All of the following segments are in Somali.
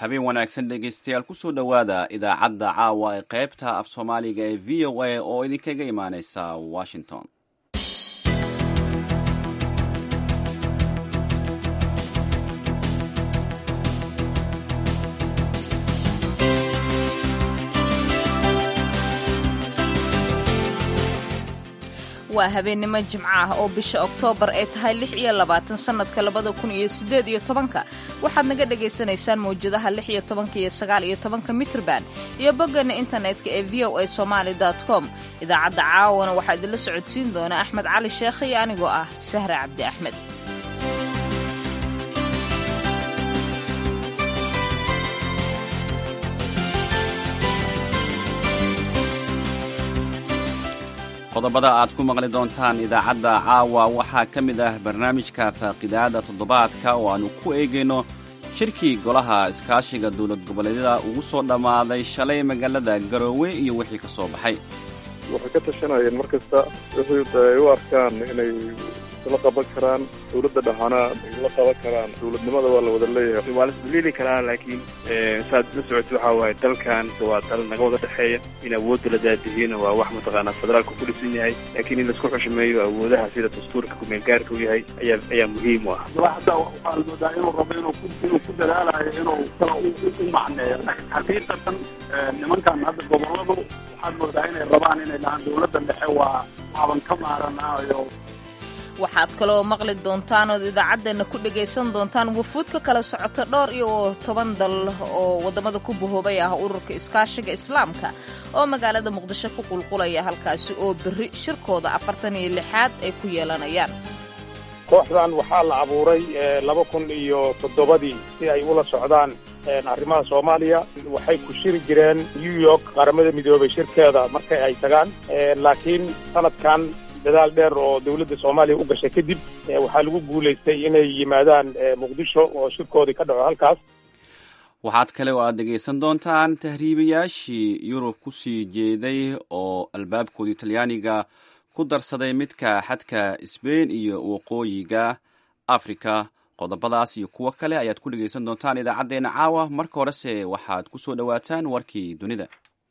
habeen wanaagsan dhegaystayaal kusoo dhowaada idaacadda caawa ee qaybta af soomaaliga ee v o a oo idinkaga imaaneysa washington waa habeennimo jimco ah oo bisha oktoobar ay tahay lix iyo labaatan sannadka labada kun iyo siddeed iyo tobanka waxaad naga dhagaysanaysaan mawjadaha lix iyo tobanka iyo sagaal iyo tobanka mitrban iyo boggeena internetka ee v o a somaali com idaacadda caawana waxaa idinla socodsiin doona axmed cali sheekh iyo anigoo ah sahra cabdi axmed qodobada aad ku maqli doontaan idaacadda caawa waxaa ka mid ah barnaamijka faaqidaada toddobaadka oo aannu ku eegayno shirkii golaha iskaashiga dowlad goboleedyada ugu soo dhammaaday shalay magaalada garoowe iyo wixii ka soo baxay waxay ka tashanayeen mar kasta wixii ay u arkaan inay la qaban karaan dowladda dhexana ay la qaban karaan dowladnimada waa la wada leeyahay waa la isdulili karaa laakiin saad la socota waxaa waaye dalkan waa dal naga wada dhexeeya in awoodda la daadihiina waa wax mataqaanaa federaalka ku dhisan yahay laakiin in laisku xushmeeyo awoodaha sida dastuurka kumeelgaarka u yahay ayaa ayaa muhiim u ah hadda waxaa la moodaa inuu rabo inuu inuu ku dadaalayo inuu kala u macneeyo xaqiiqatan nimankan hadda goboladu waxaad moodaa inay rabaan inay dhahaan dowladda dhexe waa waaban ka maaranayo waxaad kaloo maqli doontaan ood idaacaddeena ku dhagaysan doontaan wufuud ka kala socota dhowr iyo toban dal oo waddamada ku bahoobay ah ururka iskaashiga islaamka oo magaalada muqdisho ku qulqulaya halkaasi oo berri shirkooda afartan iyo lixaad ay ku yeelanayaan kooxdan waxaa la abuuray laba kun iyo toddobadii si ay ula socdaan arrimaha soomaaliya waxay ku shiri jireen new york qaramada midoobay shirkeeda markay ay tagaan laakiin sanadkan dadaal dheer oo dowladda soomaaliya u gashay kadib waxaa lagu guulaystay inay yimaadaan muqdisho oo shirkoodii ka dhaco halkaas waxaad kale oo aad dhegaysan doontaan tahriibayaashii yurub ku sii jeeday oo albaabkoodii talyaaniga ku darsaday midka xadka sbein iyo waqooyiga afrika qodobadaas iyo kuwo kale ayaad ku dhegaysan doontaan idaacaddeenna caawa marka horese waxaad ku soo dhowaataan warkii dunida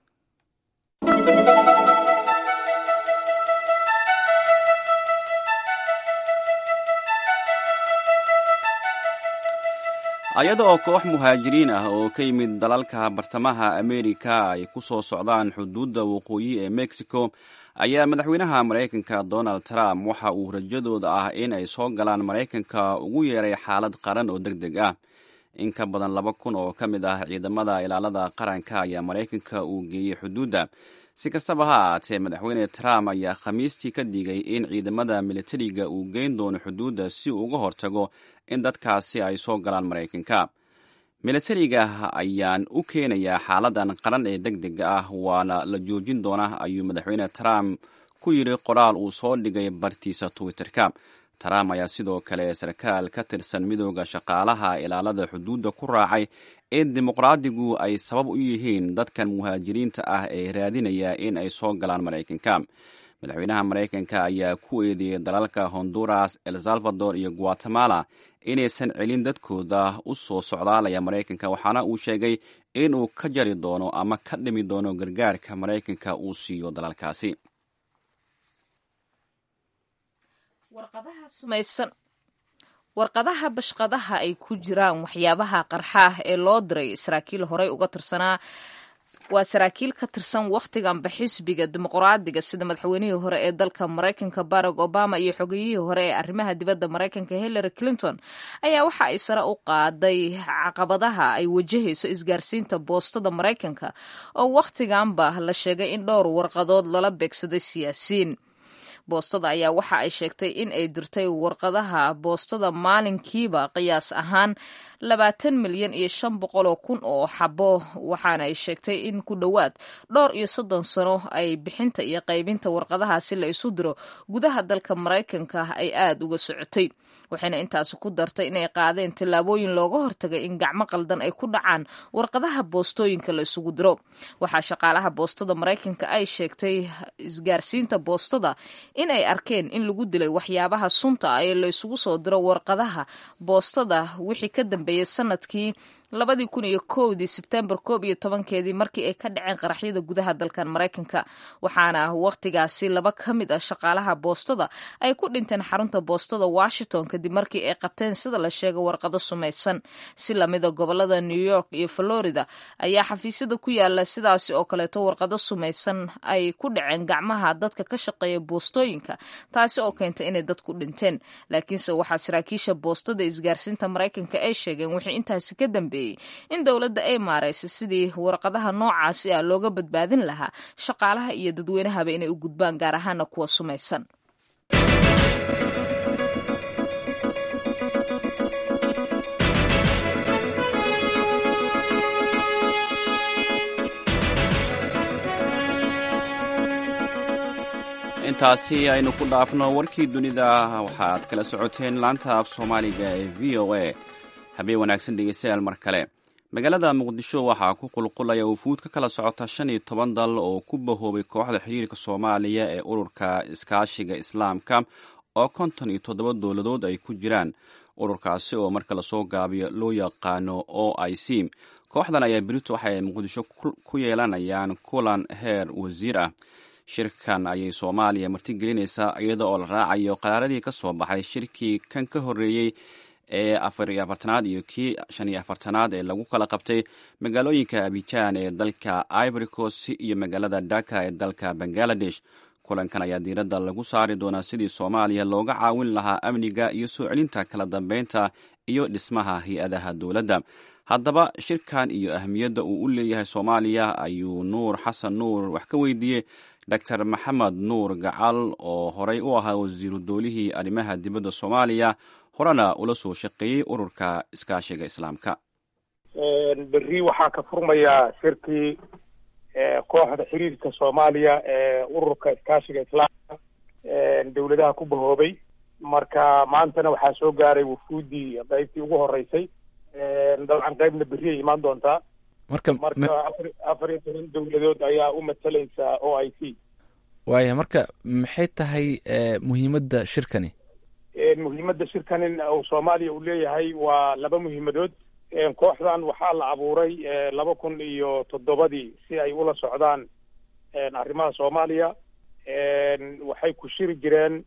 ayada oo koox muhaajiriin ah oo ka yimid dalalka bartamaha amerika ay ku soo socdaan xuduudda waqooyi ee mexico ayaa madaxweynaha maraykanka donald trump waxa uu rajadooda ah in ay soo galaan maraykanka ugu yeeray xaalad qaran oo deg deg ah in ka badan laba kun oo ka mid ah ciidamada ilaalada qaranka ayaa maraykanka uu geeyey xuduudda si kastaba ha ahaatee madaxweyne trump ayaa khamiistii ka digay in ciidamada militariga uu geyn doono xuduudda si uu uga hortago in dadkaasi ay soo galaan maraykanka militariga ayaan u keenayaa xaaladan qaran ee deg dega ah waana la joojin doona ayuu madaxweyne trump ku yidhi qoraal uu soo dhigay bartiisa twitter-ka trump ayaa sidoo kale sarkaal ka tirsan midooda shaqaalaha ilaalada xuduudda ku raacay in dimuqraadigu ay sabab u yihiin dadkan muhaajiriinta ah ee raadinaya in ay soo galaan maraykanka madaxweynaha maraykanka ayaa ku eedeeyey dalalka honduras el salvador iyo guatemala inaysan celin dadkooda u soo socdaalaya maraykanka waxaana uu sheegay inuu ka jari doono ama ka dhimi doono gargaarka maraykanka uu siiyo dalalkaasi warqadaha bashqadaha ay ku jiraan waxyaabaha qarxaah ee loo diray saraakiil horey uga tirsanaa waa saraakiil ka tirsan wakhtiganba xisbiga dimuqraadiga sida madaxweynihii hore ee dalka maraykanka barack obama iyo xogeyihii hore ee arrimaha dibadda maraykanka hillary clinton ayaa waxa ay sare u qaaday caqabadaha ay wajahayso isgaarsiinta boostada maraykanka oo wakhtiganba la sheegay in dhowr warqadood lala beegsaday siyaasiyiin boostada ayaa waxa ay sheegtay in ay dirtay warqadaha boostada maalinkiiba qiyaas ahaan labaatan milyan iyo shan boqol oo kun oo xabo waxaana ay sheegtay in ku dhowaad dhowr iyo soddon sano ay bixinta iyo qaybinta warqadahaasi la isu diro gudaha dalka maraykanka ay aada uga socotay waxayna intaasi ku dartay inay qaadeen tallaabooyin looga hortagay in gacmo qaldan ay ku dhacaan warqadaha boostooyinka la isugu diro waxaa shaqaalaha boostada maraykanka ay sheegtay isgaarsiinta boostada in ay arkeen in lagu dilay waxyaabaha sunta ah ee la isugu soo diro warqadaha boostada wixii ka dambeeyey sanadkii labadii kun iyo kowdii sebtembar koob iyo tobankeedii markii ay ka dhaceen qaraxyada gudaha dalkan maraykanka waxaana wakhtigaasi laba ka mid ah shaqaalaha boostada ay ku dhinteen xarunta boostada washington kadib markii ay qabteen sida la sheegay warqado sumaysan si lamida gobolada new york iyo florida ayaa xafiisyada ku yaala sidaasi oo kaleeto warqado sumaysan ay ku dhaceen gacmaha dadka ka shaqeeya boostooyinka taasi oo keentay inay dadku dhinteen laakiinse waxaa saraakiisha boostada isgaarsiinta maraykanka ay sheegeen wixii intaasi ka dambeeyey in dowladda ay maaraysa sidii warqadaha noocaasi ah looga badbaadin lahaa shaqaalaha iyo dadweynahaba inay u gudbaan gaar ahaana kuwa sumaysan intaasi aynu ku dhaafno warkii dunida waxaad kala socoteen laanta af soomaaliga ee v o a habeen wanaagsan dhegeystayaal mar kale magaalada muqdisho waxaa ku qulqulaya wufuud ka kala socota shan iyo toban dal oo ku bahoobay kooxda xiriirka soomaaliya ee ururka iskaashiga islaamka oo konton iyo toddoba dowladood ay ku jiraan ururkaasi oo marka lasoo gaabiyo loo yaqaano o i c kooxdan ayaa berito waxay muqdisho ku yeelanayaan kulan heer wasiir ah shirkan ayay soomaaliya martigelinaysaa iyada oo la raacayo qaraaradii ka soo baxay shirkii kan ka horreeyey ee afar iyo afartanaad iyo kii shan iyo afartanaad ee lagu kala qabtay magaalooyinka abijaan ee dalka ivory coast iyo magaalada dhaka ee dalka bangaladesh kulankan ayaa diiradda lagu saari doonaa sidii soomaaliya looga caawin lahaa amniga iyo soo celinta kala dambeynta iyo dhismaha hay-adaha dowladda haddaba shirkan iyo ahmiyadda uu u leeyahay soomaaliya ayuu nuur xasan nuur wax ka weydiiyey doctor maxamed nuur gacal oo horey u ahaa wasiiru doolihii arrimaha dibadda soomaaliya horena ula soo shaqeeyey ururka iskaashiga islaamka berri waxaa ka furmayaa shirkii kooxda xiriirka soomaaliya ee ururka iskaashiga islaamka dowladaha ku bahoobay marka maantana waxaa soo gaaray wufuuddii qaybtii ugu horeysay dabcan qaybna berri ay imaan doontaa marka marka afar afar iyo toban dowladood ayaa u matalaysa o i c waaya marka maxay tahay muhiimadda shirkani muhiimadda shirkanin uu soomaaliya uu leeyahay waa laba muhiimadood kooxdan waxaa la abuuray laba kun iyo toddobadii si ay ula socdaan arrimaha soomaaliya waxay ku shiri jireen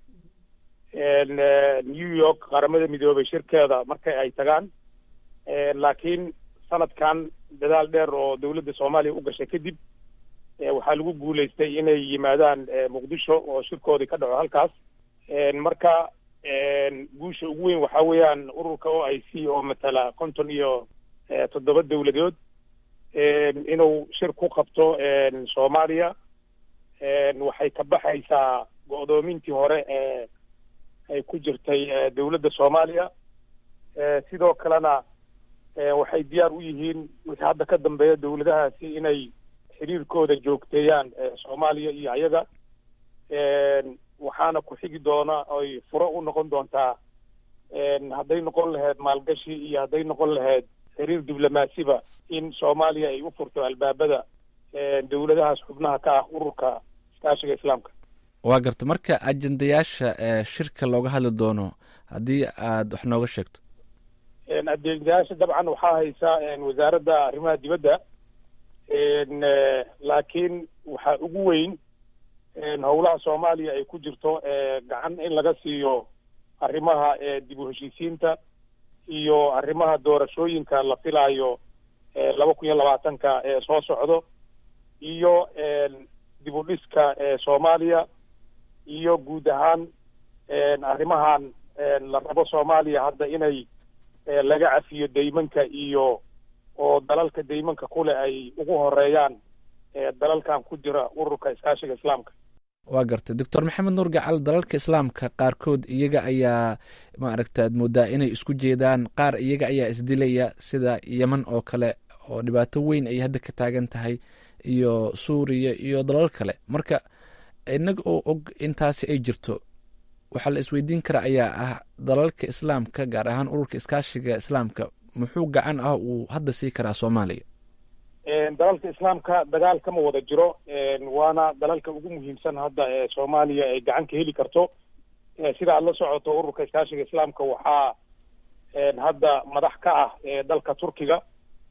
new york qaramada midoobay shirkeeda marka ay tagaan laakiin sanadkan dadaal dheer oo dowladda soomaaliya u gashay kadib waxaa lagu guulaystay inay yimaadaan muqdisho oo shirkoodii ka dhaco halkaas marka guusha ugu weyn waxaa weeyaan ururka o i c oo matala konton iyo toddoba dowladood inuu shir ku qabto soomaaliya waxay ka baxaysaa go'doomintii hore ee ay ku jirtay dowladda soomaaliya sidoo kalena waxay diyaar u yihiin wixii hadda ka dambeeya dowladahaasi inay xiriirkooda joogteeyaan soomaaliya iyo ayaga waxaana ku xigi doona oy furo u noqon doontaa hadday noqon lahayd maalgashi iyo hadday noqon lahayd xiriir diblomaasiba in soomaaliya ay u furto albaabada dowladahaas xubnaha ka ah ururka iskaashiga islaamka waa garta marka ajendayaasha shirka looga hadli doono haddii aad wax nooga sheegto ajendayaasha dabcan waxaa haysa wasaaradda arrimaha dibadda laakiin waxaa ugu weyn howlaha soomaaliya ay ku jirto gacan in laga siiyo arrimaha dib u heshiisiinta iyo arrimaha doorashooyinka la filaayo laba kun iyo labaatanka ee soo socdo iyo dib u dhiska soomaaliya iyo guud ahaan arrimahan la rabo soomaaliya hadda inay laga cafiyo deymanka iyo oo dalalka deymanka kule ay ugu horeeyaan dalalkan ku jira ururka iskaashiga islaamka waa gartay doctor maxamed nuur gacal dalalka islaamka qaarkood iyaga ayaa maaragta ad moodaa inay isku jeedaan qaar iyaga ayaa isdilaya sida yeman oo kale oo dhibaato weyn ay hadda ka taagan tahay iyo suuriya iyo dalal kale marka inaga oo og intaasi ay jirto waxaa la isweydiin kara ayaa ah dalalka islaamka gaar ahaan ururka iskaashiga islaamka muxuu gacan ah uu hadda sii karaa soomaaliya dalalka islaamka dagaal kama wada jiro waana dalalka ugu muhiimsan hadda ee soomaaliya ay gacan ka heli karto sida aad la socoto ururka iskaashiga islaamka waxaa hadda madax ka ah dalka turkiga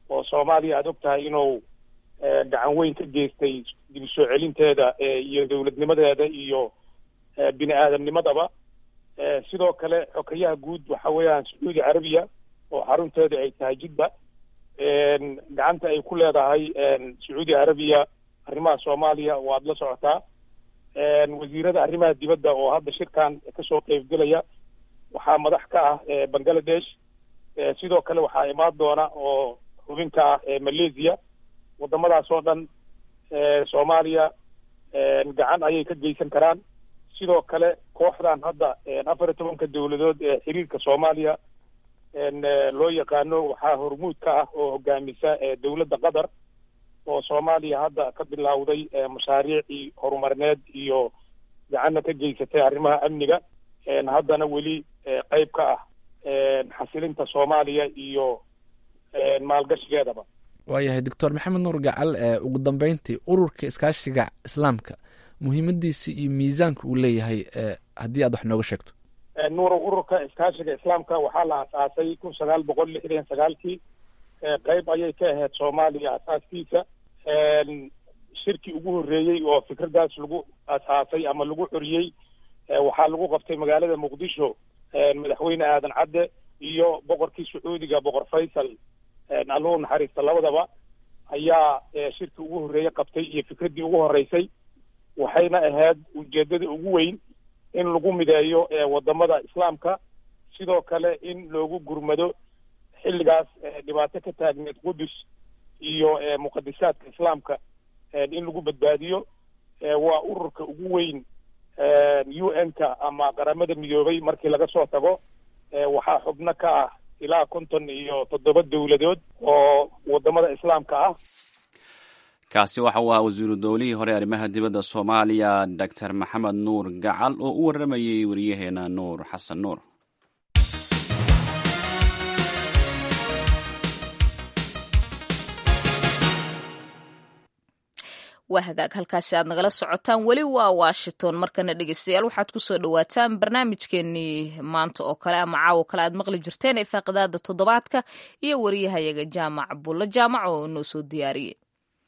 oo soomaaliya aad og tahay inuu gacan weyn ka geystay dib u soo celinteeda iyo dowladnimadeeda iyo bini aadamnimadaba sidoo kale xokayaha guud waxa weeyaan sacuudi carabiya oo xarunteeda ay tahay jidba gacanta ay ku leedahay sacuudi carabiya arrimaha soomaaliya waad la socotaa wasiirada arrimaha dibadda oo hadda shirkan kasoo qeybgelaya waxaa madax ka ah bangladesh sidoo kale waxaa imaan doona oo xubin ka ah malaysia wadamadaas oo dhan soomaaliya gacan ayay ka geysan karaan sidoo kale kooxdan hadda afar iyo tobanka dowladood ee xiriirka soomaaliya loo yaqaano waxaa hormuud ka ah oo hogaamisa dowladda qatar oo soomaaliya hadda ka bilowday mashaariicii horumarineed iyo gacanna ka geysatay arrimaha amniga haddana weli qeyb ka ah xasilinta soomaaliya iyo maalgashigeedaba waayahay doctor maxamed nuur gacal ugu dambeyntii ururka iskaashiga islaamka muhiimadiisa iyo miisaanka uu leeyahay haddii aad wax nooga sheegto nuura ururka iskaashiga islaamka waxaa la asaasay kun sagaal boqol lixdan sagaalkii qeyb ayay ka ahayd soomaaliya asaaskiisa shirkii ugu horreeyey oo fikradaas lagu asaasay ama lagu xoriyey waxaa lagu qabtay magaalada muqdisho madaxweyne aadan cadde iyo boqorkii sacuudiga boqor faysal allahu naxariista labadaba ayaa shirkii ugu horreeye qabtay iyo fikraddii ugu horreysay waxayna ahayd ujeeddada ugu weyn in lagu mideeyo wadamada islaamka sidoo kale in loogu gurmado xilligaas dhibaato ka taagneed qudus iyo muqadisaadka islaamka in lagu badbaadiyo waa ururka ugu weyn u n-ka ama qaramada midoobay markii laga soo tago waxaa xubno ka ah ilaa konton iyo toddoba dowladood oo wadamada islaamka ah kaasi waxa uu ahaa wasiiru dowlihii hore arrimaha dibadda soomaaliya doctor maxamed nuur gacal oo u warramayay wariyaheena nuur xasan nuur waa hagaag halkaasi aad nagala socotaan weli waa washington markana dhegeystayaal waxaad kusoo dhawaataan barnaamijkeenii maanta oo kale ama caawo kale aad maqli jirteen ee faaqidaada toddobaadka iyo wariyahayaga jaamac bulla jaamac oo noo soo diyaariyey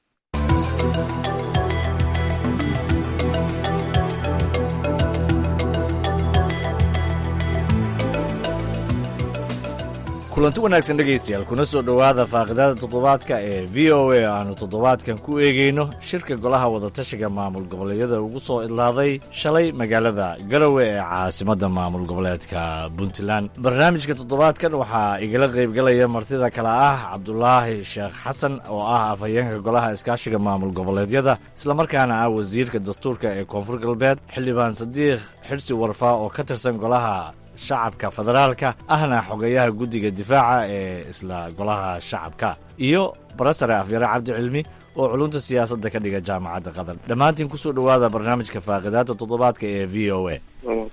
kulanti wanaagsan dhegaystayaal kuna soo dhowaada faaqidada toddobaadka ee v o a aanu toddobaadkan ku eegayno shirka golaha wadatashiga maamul goboleedyada ugu soo idlaaday shalay magaalada garowe ee caasimadda maamul goboleedka puntland barnaamijka toddobaadkan waxaa igala qaybgalaya martida kale ah cabdulaahi sheekh xasan oo ah afhayeenka golaha iskaashiga maamul goboleedyada islamarkaana ah wasiirka dastuurka ee koonfur galbeed xildhibaan sadiikh xidhsi warfaa oo ka tirsan golaha shacabka federaalka ahna xogeyaha guddiga difaaca ee isla golaha shacabka iyo barasare afyare cabdi cilmi oo culunta siyaasadda ka dhiga jaamacadda qatar dhammaantiin kusoo dhowaada barnaamijka faaqidaada toddobaadka ee v o a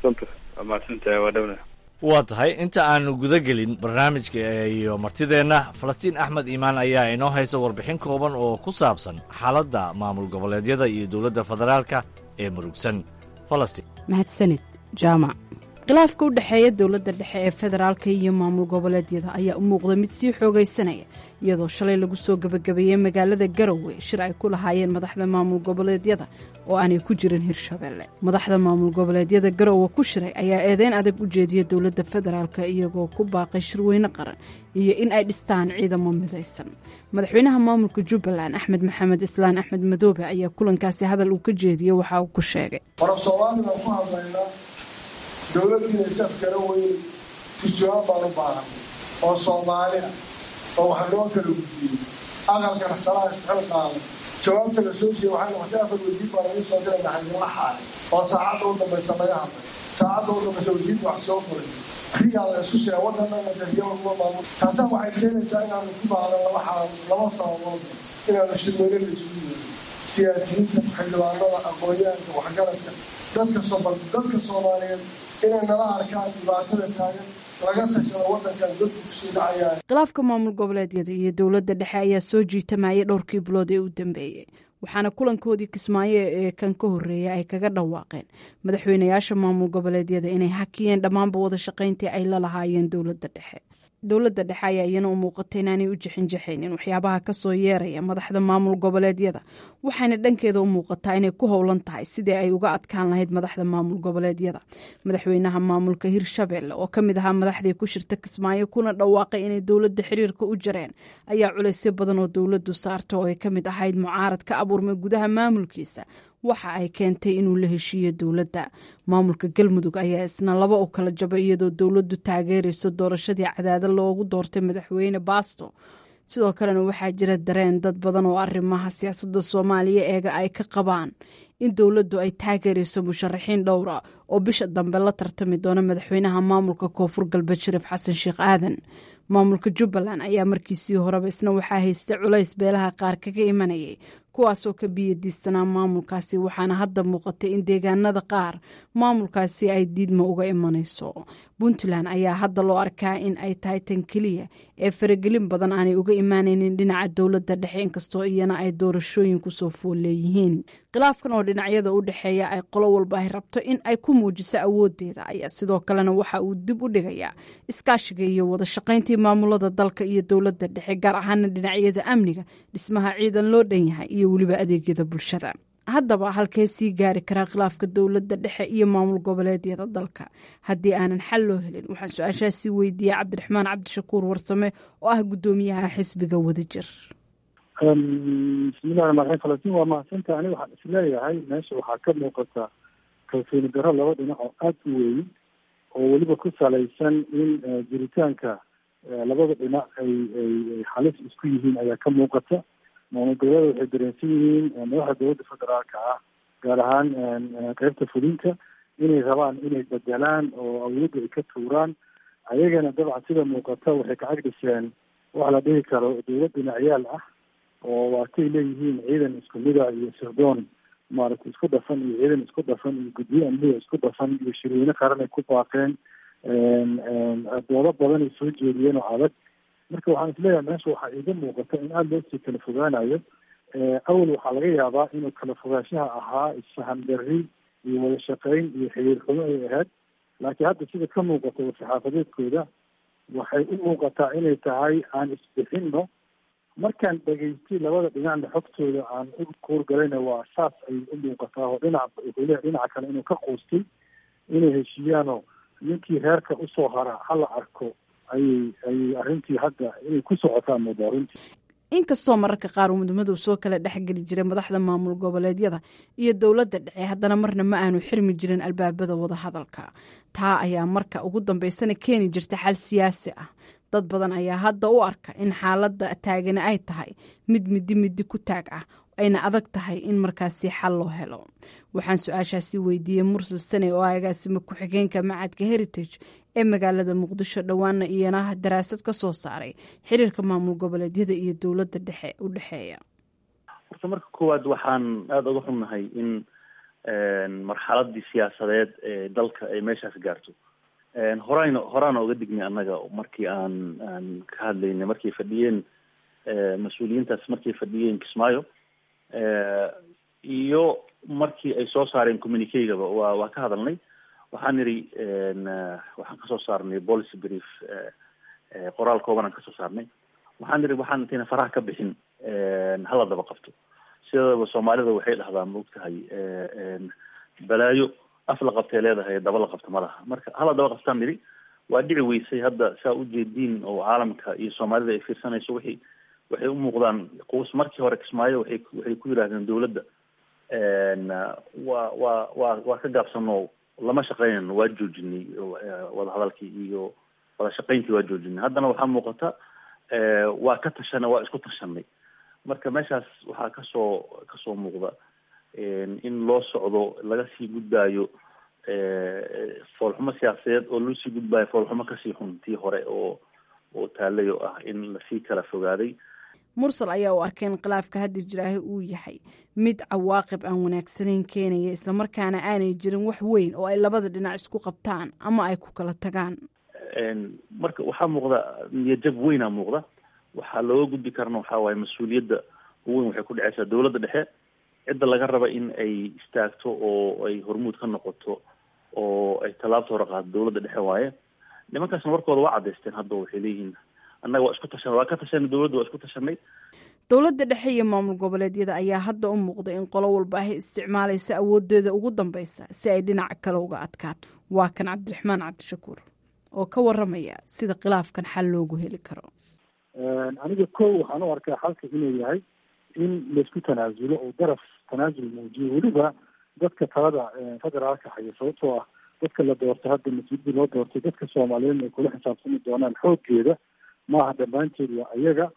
waa tahay inta aanu guda gelin barnaamijka iyo martideenna falastiin axmed iimaan ayaa inoo haysa warbixin kooban oo ku saabsan xaaladda maamul goboleedyada iyo dowladda federaalka ee murugsan falastiin mahadsanid jaamac khilaafka u dhexeeya dowladda dhexe ee federaalka iyo maamul goboleedyada ayaa u muuqda mid sii xoogaysanaya iyadoo shalay lagu soo gebagabeeyey magaalada garowe shir ay ku lahaayeen madaxda maamul goboleedyada oo aanay ku jirin hirshabelle madaxda maamul goboleedyada garowe ku shiray ayaa eedeyn adag u jeediya dowladda federaalka iyagoo ku baaqay shirweyne qaran iyo in ay dhistaan ciidamo midaysan madaxweynaha maamulka jubbaland axmed maxamed islaan axmed madoobe ayaa kulankaasi hadal uu ka jeediyey waxa uu ku sheegay dowladdiina safkara weyn tijawaab baan u baahan oo soomaali ah oo wax loo kala gudbiyey aqalkana salaa isxil qaada jawaabta la soo jeeda waxay noqotay afar wasiir baa laga soo dira dhaxaynala xaalay oo saacadda u dambaysa laga hadlay saacadda u dambaysa wasiirka wax soo furay rigaa la isku sheega waddanana gariyo uga maamul taasaa waxay keenaysaa inaanu ku baahdan laba xaal laba sababood inaanu shirweyne la isugu yeerin siyaasiyiinta xildhibaanada aqoonyahanka waxgaradka dadka dadka soomaaliyeed inay nala arkaan dhibaatada taagan laga tashado waddankan dadku kusii dhacayaan khilaafka maamul goboleedyada iyo dowladda dhexe ayaa soo jiitamayay dhowrkii bilood ee u dambeeyey waxaana kulankoodii kismaayo ee kan ka horreeya ay kaga dhawaaqeen madaxweynayaasha maamul goboleedyada inay hakiyeen dhammaanba wada shaqayntii ay la lahaayeen dowladda dhexe dowladda dhexe ayaa iyana u muuqatay inaanay u jixinjixaynin waxyaabaha kasoo yeeraya madaxda maamul goboleedyada waxayna dhankeeda u muuqataa inay ku howlan tahay sidii ay uga adkaan lahayd madaxda maamul goboleedyada madaxweynaha maamulka hirshabelle oo kamid ahaa madaxdii ku shirta kismaayo kuna dhawaaqay inay dowladda xiriirka u jareen ayaa culaysyo badan oo dowladdu saarta oo ay kamid ahayd mucaarad ka abuurmay gudaha maamulkiisa waxa ay keentay inuu la heshiiyo dowladda maamulka galmudug ayaa isna laba u kala jabay iyadoo dowladdu taageerayso doorashadii cadaada loogu doortay madaxweyne baasto sidoo kalena waxaa jira dareen dad badan oo arrimaha siyaasadda soomaaliya eega ay ka qabaan in dowladdu ay taageerayso musharaxiin dhowra oo bisha dambe la tartami doona madaxweynaha maamulka koonfur galbeed shariif xasan sheekh aadan maamulka jubbaland ayaa markiisii horeba isna waxaa haystay culays beelaha qaar kaga imanayay kuwaasoo ka biyadiistanaa maamulkaasi waxaana hadda muuqatay in deegaanada qaar maamulkaasi ay diidma uga imanayso puntland ayaa hadda loo arkaa in ay tahay tan keliya ee faragelin badan aanay uga imaanaynin dhinaca dowladda dhexe inkastoo iyana ay doorashooyin kusoo fool leeyihiin khilaafkan oo dhinacyada u dhexeeya ay qolo walba ay rabto in ay ku muujiso awoodeeda ayaa sidoo kalena waxa uu dib u dhigayaa iskaashiga iyo wada shaqayntii maamulada dalka iyo dowladda dhexe gaar ahaana dhinacyada amniga dhismaha ciidan loo dhan yahay iyo weliba adeegyada bulshada haddaba halkee sii gaari karaa khilaafka dowladda dhexe iyo maamul goboleedyada dalka haddii aanan xal loo helin waxaan su-aashaasii weydiiyey cabdiraxmaan cabdishakuur warsame oo ah guddoomiyaha xisbiga wadajir bismillahi ramaan raxiim falastiin waa mahadsanta ani waxaan isleeyahay meesha waxaa ka muuqata kalsooni darro laba dhinac oo aada u weyn oo weliba ku salaysan in jiritaanka labada dhinac ay ay halis isku yihiin ayaa ka muuqata maamul goboleeda waxay dareensan yihiin madaxda dowladda federaalka ah gaar ahaan qeybta fulinta inay rabaan inay bedelaan oo awoodda ay ka tuuraan ayagana dabcan sida muuqata waxay ka cagdhiseen waxa la dhihi karo dowlad dhinacyaal ah oo waatay leeyihiin ciidan isku mida iyo sirdoon maaragtay isku dhafan iyo ciidan isku dhafan iyo guddiyo amniga isku dhafan iyo shirweyne qaran ay ku baaqeen doodo badan ay soo jeediyeen oo adag marka waxaan isleeyahay meesha waxaa iiga muuqata in aada loo sii kala fogaanayo awal waxaa laga yaabaa inuu kala fogaanshaha ahaa isfahan darri iyo wada shaqeyn iyo xiriir xumo ay ahayd laakiin hadda sida ka muuqata saxaafadeedkooda waxay u muuqataa inay tahay aan isbixinno markaan dhegaystay labada dhinacna xogtooda aan u kuurgalayna waa saas ay u muuqataa oo dhinac wuxuu leeyahay dhinaca kale inuu ka quustay inay heshiiyaanoo ninkii reerka usoo hara hala arko ayay ayay arrintii hadda inay ku socotaa moodaa runtii inkastoo mararka qaar uu mudmadow soo kala dhexgeli jiray madaxda maamul goboleedyada iyo dowladda dhexe haddana marna ma aanu xirmi jirin albaabada wadahadalka taa ayaa marka ugu dambeysana keeni jirta xal siyaasi ah dad badan ayaa hadda u arka in xaaladda taagani ay tahay mid midi midi ku taag ah ayna adag tahay in markaasi xal loo helo waxaan su-aashaasi weydiiyey mursal sane oo agaasima ku-xigeenka macadka heritage ee magaalada muqdisho dhowaana iyana daraasad ka soo saaray xiriirka maamul goboleedyada iyo dowladda dhexe u dhexeeya horta marka koowaad waxaan aada uga xunnahay in marxaladii siyaasadeed ee dalka ay meeshaas gaarto horayna horaana uga dignay annaga markii aan aan ka hadlaynay markay fadhiyeen mas-uuliyiintaas markay fadhiyeen kismaayo iyo markii ay soo saareen communicagaba waa waa ka hadalnay waxaan nidhi waxaan kasoo saarnay policy brief qoraal kooban aan kasoo saarnay waxaan nidhi waxaan intayna faraha ka bixin hala daba qabto sidaba soomaalida waxay dhahdaa maogtahay balaayo af la qabtay leedahay daba la qabto ma laha marka hala daba qabtaan nidhi waa dhici weysay hadda saa ujeediin oo caalamka iyo soomaalida ay fiirsanayso wixii waxay u muuqdaan quus markii hore kismaayo waxay waxay ku yidhahdeen dowladda waa waa waa waa ka gaabsano lama shaqeynayno waa joojinay wadahadalkii iyo wada shaqeyntii waa joojinay haddana waxaa muuqata waa ka tashanay waa isku tashanay marka meeshaas waxaa kasoo kasoo muuqda in loo socdo laga sii gudbaayo foolxumo siyaasadeed oo loo sii gudbaayo foolxumo kasii xun tii hore oo oo taalay oo ah in lasii kala fogaaday mursal ayaa u arkay in khilaafka hadda jiraahi uu yahay mid cawaaqib aan wanaagsanayn keenaya islamarkaana aanay jirin wax weyn oo ay labada dhinac isku qabtaan ama ay ku kala tagaan marka waxaa muuqda niyajab weynaa muuqda waxaa looga gudbi karana waxaa waaye mas-uuliyadda uweyn waxay ku dhaceysaa dowladda dhexe cidda laga raba in ay istaagto oo ay hormuud ka noqoto oo ay tallaabta hore qaado dowladda dhexe waaye nimankaasna warkooda waa caddaysteen hadda waxay leeyihiin annaga waa isku tashanay waa ka tashanay dowladda waa isku tashanay dowladda dhexe iyo maamul goboleedyada ayaa hadda u muuqda in qolo walba ay isticmaalaysa awoodeeda ugu dambeysa si ay dhinaca kale uga adkaato waa kan cabdiraxmaan cabdishakuur oo ka waramaya sida khilaafkan xal loogu heli karo aniga ko waxaan u arkaa xalka inuu yahay in laisku tanaasulo oo daraf tanaasul muujiyo weliba dadka talada federaalka haya sababtoo ah dadka la doortay hadda mas-uuliyadii loo doortay dadka soomaaliyeed ay kula xisaabtami doonaan xooggeeda maaha dhammaanteed waa iyaga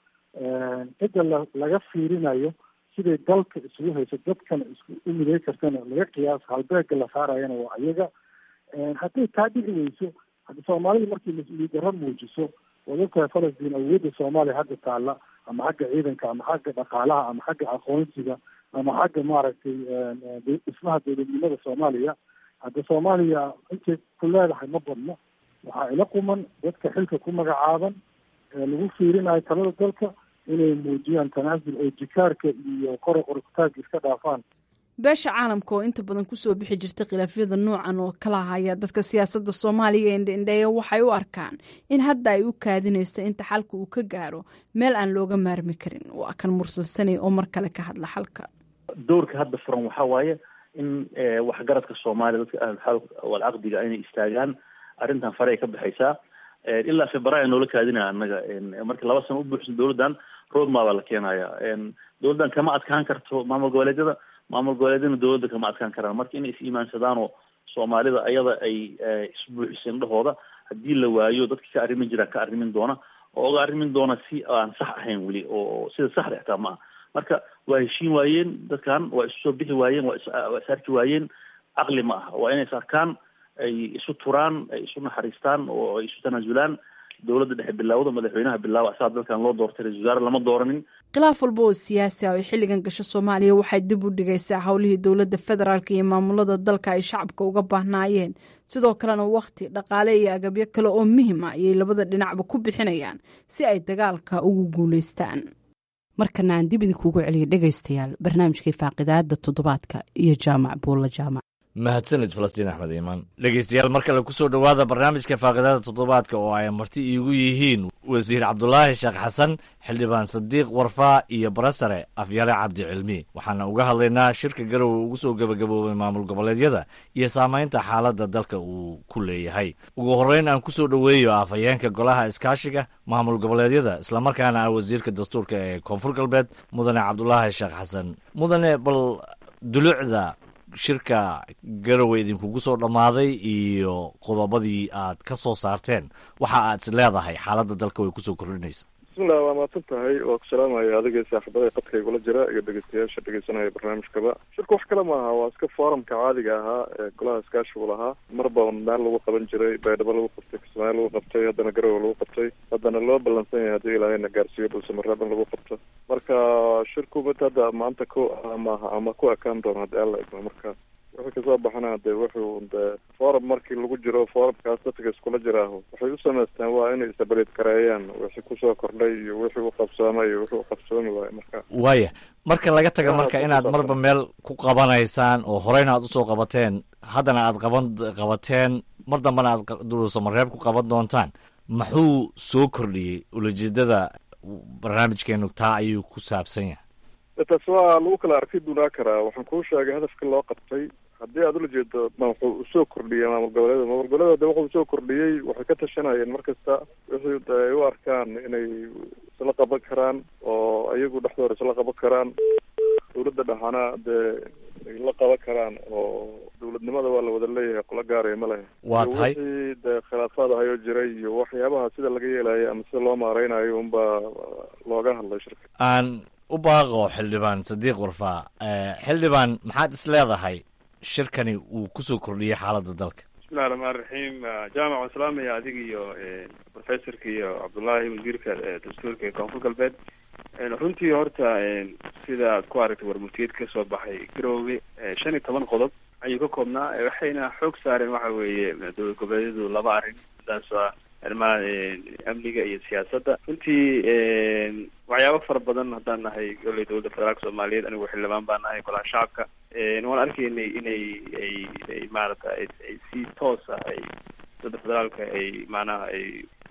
cidda la laga fiirinayo siday dalka isugu hayso dadkana isku u miday kartana laga qiyaas halbeega la saarayana waa iyaga hadday taa dhici weyso hadda soomaalida markii mas-uuliyad darro muujiso waad ogtahay falastiin awoodda soomaaliya hadda taalla ama xagga ciidanka ama xagga dhaqaalaha ama xagga aqoonsiga ama xagga maaragtay dhismaha dowladnimada soomaaliya hadda soomaaliya intay ku leedahay ma badno waxaa ila quman dadka xilka ku magacaaban ee lagu fiirinayo talada dalka inay muujiyaan tanaasul oo jikaarka iyo kora qorkutaagga iska dhaafaan beesha caalamka oo inta badan kusoo bixi jirta khilaafyada noocan oo kala haya dadka siyaasadda soomaaliya indhaindheeya waxay u arkaan in hadda ay u kaadinayso inta xalka uu ka gaaro meel aan looga maarmi karin waa kan mursalsanay oo mar kale ka hadla xalka doorka hadda furan waxaa waaye in waxgaradka soomaaliya dadka ahlulxal walcaqdiga inay istaagaan arrintan fare ay ka baxaysaa ilaa februaayo noola kaadinaya annaga marka laba sano u buuxsan dowladdan roadmap baa la keenaya dowladdan kama adkaan karto maamul goboleedyada maamul goboleedyadana dowladda kama adkaan karaan marka inay is iimaansadaan oo soomaalida ayada ay isbuuxisa indhahooda haddii la waayo dadka ka arrimin jiraan ka arrimin doona oo oga arrimin doona si aan sax ahayn weli oo sida saxda xitaa ma ah marka waa heshiin waayeen dadkan waa isu soo bixi waayeen waa waa is arki waayeen caqli ma aha waa inay is arkaan ay isu turaan ay isu naxariistaan oo ay isu tanaasulaan dowladda dhexe bilaawda madaxweynaha bilaawa asaa dalkan loo doortay ra-isul wasaare lama dooranin khilaaf walba oo siyaasi ah oo xilligan gasho soomaaliya waxay dib u dhigaysaa howlihii dowladda federaalk iyo maamulada dalka ay shacabka uga baahnaayeen sidoo kalena wakhti dhaqaale iyo agabyo kale oo muhim ah ayay labada dhinacba ku bixinayaan si ay dagaalka ugu guulaystaan markana aan dib idinkuugu celiya dhegaystayaal barnaamijkii faaqidaada toddobaadka iyo jaamac buulla jaamac mahadsanid falastiin axmed iimaan dhegeystayaal mar kale kusoo dhowaada barnaamijka faaqidada toddobaadka oo ay marti iigu yihiin wasiir cabdulaahi sheekh xasan xildhibaan sadiiq warfaa iyo barasare afyare cabdi cilmi waxaana uga hadlaynaa shirka garowe ugu soo gebagaboobay maamul goboleedyada iyo saamaynta xaaladda dalka uu ku leeyahay ugu horreyn aan kusoo dhoweeyo afhayeenka golaha iskaashiga maamul goboleedyada islamarkaana ah wasiirka dastuurka ee koonfur galbeed mudane cabdulaahi sheekh xasan mudane bal dulucda shirka garowe idinkugu soo dhammaaday iyo qodobadii aad ka soo saarteen waxa aad is leedahay xaaladda dalka way kusoo kordhinaysa bismillah waa mahadsan tahay waa ku salaamaya adiga saaxiibada qadka igula jira iyo dhegeystayaasha dhegeysanaya barnaamijkaba shirka wax kale maaha waa iska foorumka caadiga ahaa ee golaha iskaashigu lahaa marba meel lagu qaban jiray baydhabo lagu qabtay kismaayo lagu qabtay haddana garowe lagu qabtay haddana loo ballansan yahay haddii ilaahayna gaarsiiyo dhulsamareeb in lagu qabto marka shirku mid hadda maanta ku maaha ama ku ekaan doono haddii alla idmo marka wixii kasoo baxana de wuxuu de forum markii lagu jiro forumkaas dadka iskula jiraaho waxay u samaysteen waa inay isabaliid gareeyaan wixii kusoo kordhay iyo wixii u qabsoomay iyo wixii u qabsoomi waayo marka waaya marka laga taga marka inaad marba meel ku qabanaysaan oo horeyna aad usoo qabateen haddana aad qaban qabateen mar dambana aad duruusamareeb ku qaban doontaan muxuu soo kordhiyey ulajeedada barnaamijkeenu taa ayuu ku saabsan yahay taas waa lagu kala arki dunaa karaa waxaan kuu sheegay hadafka loo qabtay haddii aad ula jeedo ma wuxuu usoo kordhiyey maamul goboleeda maamul goboleeda de wuxuu usoo kordhiyey waxay ka tashanayeen mar kasta wixii de ay u arkaan inay isla qaban karaan oo iyagu dhexdooda isla qaban karaan dowladda dhexana dee ay la qaban karaan oo dowladnimada waa la wada leeyahay qola gaaraya ma lehe waa tahay wixii dee khilaafaad ahayoo jiray iyo waxyaabaha sida laga yeelayo ama sida loo maareynayo unbaa looga hadlay shirka aan u baaqo xildhibaan sadiiq warfaa xildhibaan maxaad is leedahay shirkani uu kusoo kordhiyey xaaladda dalka bismillahi raxmaan raxiim jaamac waan salaamaya adiga iyo professorka iyo cabdullaahi wasiirka dastuurka ee koonfur galbeed runtii horta sida aad ku aragtay warmurtiyeed ka soo baxay garoowe shan iyo toban qodob ayuu ka koobnaa waxayna xoog saareen waxa weeye dowlad goboleedyadu laba arrin midaas ah arrimaha amniga iyo siyaasadda runtii waxyaabo fara badan haddaan nahay goley dowladda federaalka soomaaliyeed anigu xildhibaan baan nahay golaha shacabka waan arkaynay inay ay ay maarata ay si toos ah ay dowladda federaalka ay macnaha ay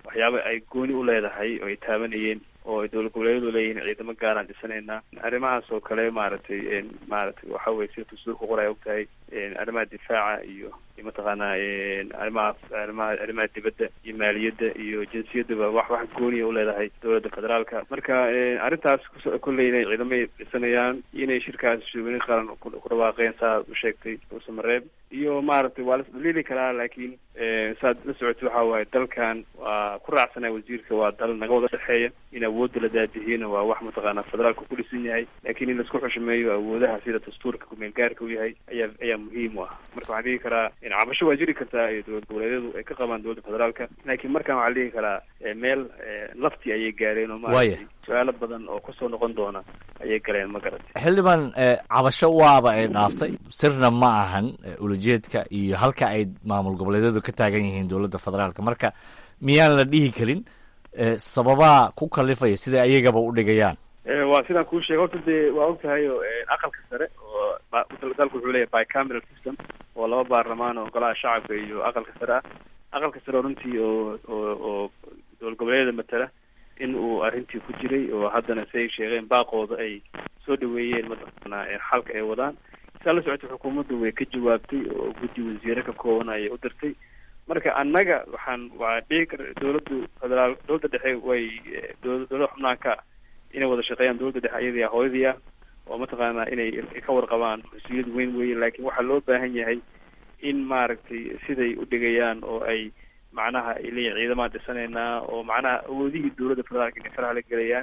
waxyaaba ay gooni u leedahay oo ay taabanayeen oo ay dowlad goboleedyadu leeyihiin ciidamo gaaraan dhisanaynaa arrimahaas oo kale maaragtay maaragtay waxa weye sida dastuurka qoray og tahay arrimaha difaaca iyo iyo mataqaanaa arrimaha arrimaha arrimaha dibadda iyo maaliyadda iyo jinsiyadaba wax wax gooniya u leedahay dowladda federaalka marka arrintaas kolley inay ciidamay dhisanayaan inay shirkaas shirweyne qaran ku dhawaaqeen saa u sheegtay uusamareeb iyo maaragtay waa la isdaliili karaa laakiin saad la socotay waxa waaye dalkan waa ku raacsanaya wasiirka waa dal naga wada dhexeeya in awoodda la daadihiyena waa wax mataqaanaa federaalka ku dhisan yahay laakiin in laisku xushmeeyo awoodaha sida dastuurka kumeel gaarka u yahay ayaa ayaa muhiim u ah marka waxaan dhihi karaa cabasho waa jiri kartaa ee dowlad goboleedyadu ay ka qabaan dowladda federaalka laakiin markaan waxaan dhihi karaa meel lafti ayay gaareen oo maaragtay su-aalo badan oo kusoo noqon doona ayay galeen ma garatay xildhibaan cabasho waaba ay dhaaftay sirna ma ahan ulajeedka iyo halka ay maamul goboleedyadu ka taagan yihiin dowladda federaalka marka miyaan la dhihi karin sababaa ku kalifaya siday ayagaba u dhigayaan waa sidaan kuu sheegay horta dee waa og tahay oo aqalka sare oo dalku wuxuu leeyahay bicameral system oo laba baarlamaan oo golaha shacabka iyo aqalka sare ah aqalka sare oo runtii oo oo oo dowlad goboleedyada matala in uu arrintii ku jiray oo haddana si ay sheegeen baaqooda ay soo dhaweeyeen mataqaanaa xalka ay wadaan saa la socotay xukuumaddu way ka jawaabtay oo guddi wasiire ka kooban ayay u dirtay marka annaga waxaan waa dhihi kar dowladdu federaal dowladda dhexe way dowla dowlada xubnaanka inay wada shaqeeyaan dowladda dhexe ayadii ah hooyadii ah oo mataqaanaa inay ka warqabaan mas-uuliyad weyn weeye laakiin waxaa loo baahan yahay in maaragtay siday u dhigayaan oo ay macnaha ay leeyihin ciidamaan dhisanaynaa oo macnaha awoodihii dowladda federaalka inay faraha la gelayaan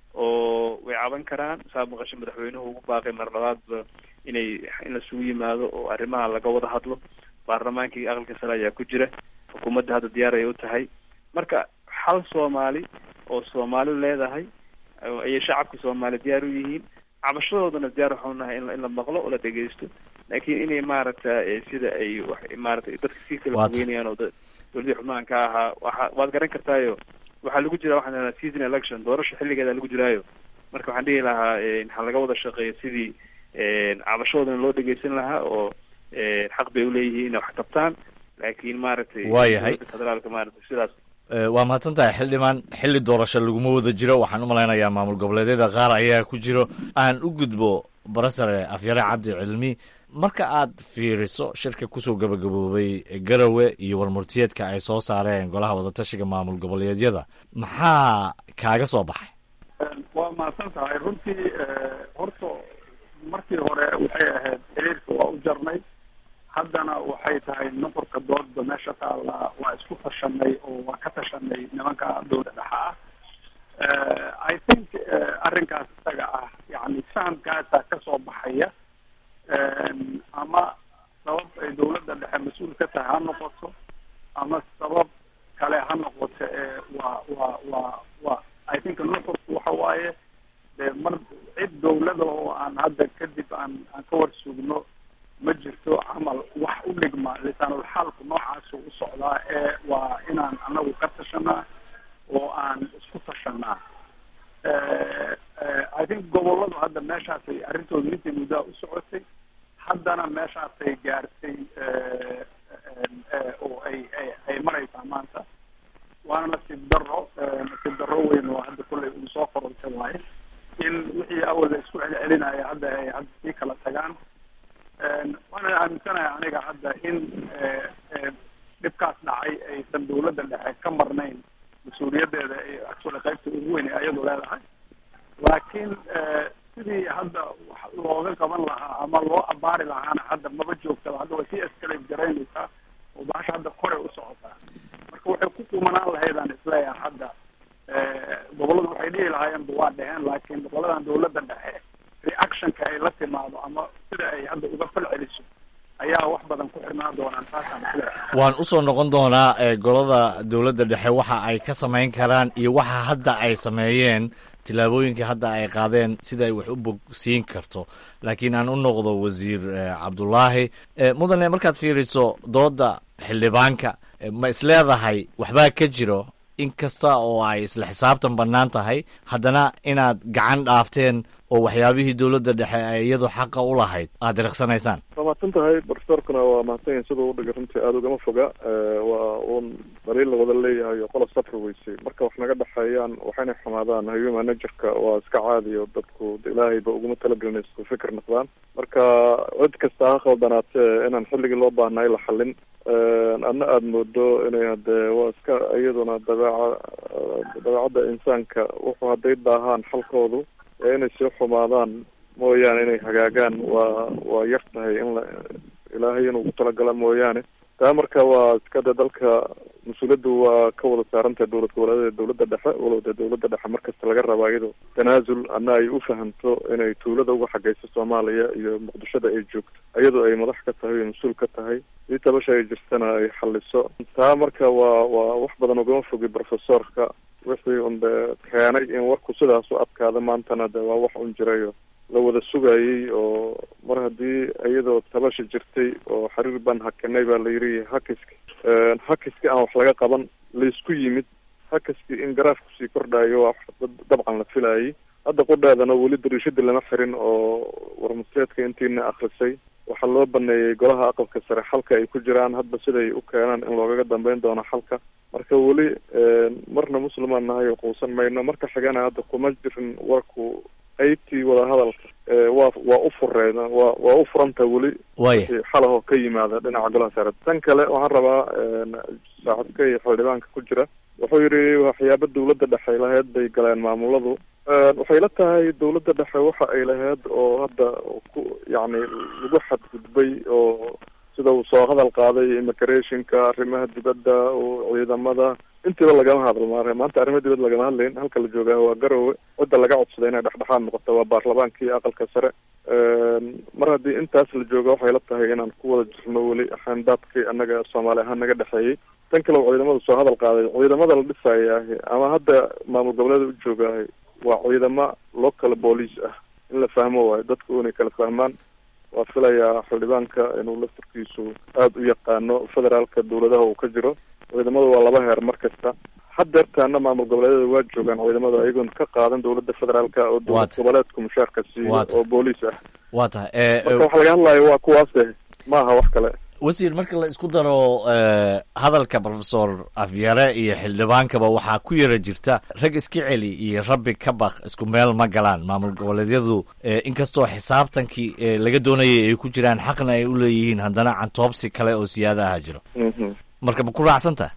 oo way caban karaan saa maqasho madaxweynuhu ugu baaqay mar labaadba inay in lasugu yimaado oo arrimaha laga wada hadlo baarlamaankii aqalka sare ayaa ku jira xukuumadda hadda diyaar ay u tahay marka hal soomaali oo soomaali leedahay ayay shacabka soomaali diyaar u yihiin cabashadoodana diyaar waxau nahay in in la maqlo oo la dhegeysto laakiin inay maaragta sida ay wax maaragtay dadka sii kala fogeynayaan oo dowladii xubnahan ka ahaa waa waad garan kartaayo waxaa lagu jira waxaan dhahnaa season election doorasha xilligeeda lagu jiraayo marka waxaan dhihi lahaa ha laga wada shaqeeyo sidii cabashadoodana loo dhegeysan lahaa oo xaq bay uleeyihiin inay wax qabtaan laakiin maaragtay waayahay federaalka maaragtay sidaas waa mahadsan tahay xildhibaan xilli doorasho laguma wada jiro waxaan u malaynayaa maamul goboleedyada qaar ayaa ku jiro aan u gudbo barasare afyare cabdi cilmi marka aad fiiriso shirka kusoo gabagaboobay garowe iyo warmurtiyeedka ay soo saareen golaha wadatashiga maamul goboleedyada maxaa kaaga soo baxay waa mahadsan tahay runtii horta markii hore waxay ahayd xiriirka waa u jarnay haddana waxay tahay nuqurka doodda meesha taalla waa isku tashanay oo waa ka tashanay nimanka dowla dhexa ah i think arrinkaas isaga ah yani fahamkaasa kasoo baxaya ama sabab ay dowladda dhexe mas-uul ka tahay ha noqoto ama sabab kale ha noqoto ee waa waa waa waa i think nuqurku waxa waaye de mar cid dowlada oo aan hadda kadib aan aan ka war sugno ma jirto camal wax u dhigma lisaanulxaalku noocaasu u socdaa ee waa inaan anagu ka tashanaa oo aan isku tashanaa i think goboladu hadda meeshaasay arrintooda intay muddaa u socotay haddana meeshaasay gaartay oo ay ay ay maraysaa maanta waana nasiib daro nasiib daro weyn oo hadda kollay uu soo korortay waaye in wixii awal la isku celcelinaya hadda ay hadda sii kala tagaan waana aaminsanahay aniga hadda in dhibkaas dhacay aysan dowladda dhexe ka marnayn mas-uuliyadeeda actually qaybta ugu weyn ee ayadu leedahay laakiin sidii hadda wax looga qaban lahaa ama loo abaari lahaana hadda maba joogtaba hadda way sii escalate garaynaysaa oo bahasha hadda kore u socotaa marka waxay ku kumanaan lahaydaan isleeyahay hadda gobolladu waxay dhihi lahaayeenba waa dheheen laakiin goboladan dowladda dhexe reactionka ay la timaado ama sida ay hadda uga fal celiso ayaa wax badan ku xirnaan doonaan taasaan isleeyahay waan usoo noqon doonaa golada dowladda dhexe waxa ay ka samayn karaan iyo waxa hadda ay sameeyeen tillaabooyinkai hadda ay qaadeen sida ay wax u bogsiin karto laakiin aan u noqdo wasiir cabdulaahi mudane markaad fiiriso dooda xildhibaanka ma isleedahay waxbaa ka jiro in kasta oo ay isla xisaabtan bannaan tahay haddana inaad gacan dhaafteen oo waxyaabihii dowladda dhexe ay iyadu xaqa u lahayd aad diriqsanaysaan waa mahadsan tahay profesorkuna waa mahadsan yahin siduu udhigay runtii aada ugama foga waa uun daliil la wada leeyahay oo qola safri weysay marka wax naga dhexeeyaan waxayna xumaadaan human managerka waa iska caadi oo dadku de ilaahayba uguma talagelin isku fikir noqdaan marka cid kasta ha khaldanaatee inaan xilligii loo baahnay la xallin adna aada moodo inay hadee waa iska iyaduna dabeeca dabeecadda insaanka wuxuu hadday daahaan xalkoodu ee inay sii xumaadaan mooyaane inay hagaagaan waa waa yar tahay in la ilaahay inuu ku talagala mooyaane taa marka waa iska de dalka mas-uuliyaddu waa ka wada saarantahay dowlad goboleedeeda dowladda dhexe walow dee dowladda dhexe markasta laga rabaa iyado tanaasul ana ay u fahamto inay tuulada uga xagayso soomaaliya iyo muqdishada ay joogto iyadoo ay madax ka tahay o mas-uul ka tahay dii tabasha ay jirtana ay xaliso taa marka waa waa wax badan ugama fogi profesorka wixii un dee keenay in warku sidaas u adkaada maantana de waa wax un jirayo la wada sugayay oo mar haddii iyadoo tabasha jirtay oo xiriir baan hakinay baa la yidhi hakiski hakiski aan wax laga qaban laysku yimid hakiski in garaafku sii kordhayo waa dabcan la filayay hadda qudheedana weli dariishadii lama xirin oo warmaseedka intiina akrisay waxaa loo baneeyey golaha aqalka sare xalka ay ku jiraan hadba siday u keenaan in loogaga dambeyn doono xalka marka weli marna muslimaan nahay oo quusan mayno marka xigana hadda kuma jirin warku qeybtii wadahadalka waa waa u fureen waa waa u furanta weli waya xalahoo ka yimaada dhinaca golaha sare tan kale waxaan rabaa saaxiibka iyo xildhibaanka ku jira wuxuu yidhi waxyaaba dowladda dhexe lahayd bay galeen maamuladu waxay la tahay dowladda dhexe waxa ay lahayd oo hadda ku yacni lagu xadgudbay oo sida uu soo hadal qaaday immigrationka arrimaha dibadda oo ciidamada intiiba lagama hadlo maare maanta arrimaha dibadda lagama hadlayn halka la joogaa waa garowe cidda laga codsaday inay dhexdhexaad noqoto waa baarlamaankii aqalka sare mar haddii intaas la jooga waxay la tahay inaan ku wada jirno weli xayndaadkii annaga soomaali ahaan naga dhexeeyey tan kale oo ciidamada soo hadal qaaday ciidamada la dhisayaahi ama hadda maamul goboleeda u joogaahay waa ciidamo local police ah in la fahmo waayo dadku inay kala fahmaan waa filayaa xildhibaanka inuu laftarkiisu aada u yaqaano federaalka dowladaha uu ka jiro ciidamadu waa laba heer mar kasta hadeertaana maamul goboleedyada waa joogaan ciidamada ayagoon ka qaadan dowladda federaalka oo dowlad goboleedku mushaarka siiyo oo booliis ah waa tahay marka waxa laga hadlayo waa kuwaase ma aha wax kale wasiir marka la isku daro hadalka profesor afyare iyo xildhibaankaba waxaa ku yara jirta rag iska celi iyo rabbi ka baq isku meel ma galaan maamul goboleedyadu inkastoo xisaabtankii laga doonayay ay ku jiraan xaqna ay u leeyihiin haddana cantoobsi kale oo siyaadaha jiro marka ma ku raacsantaha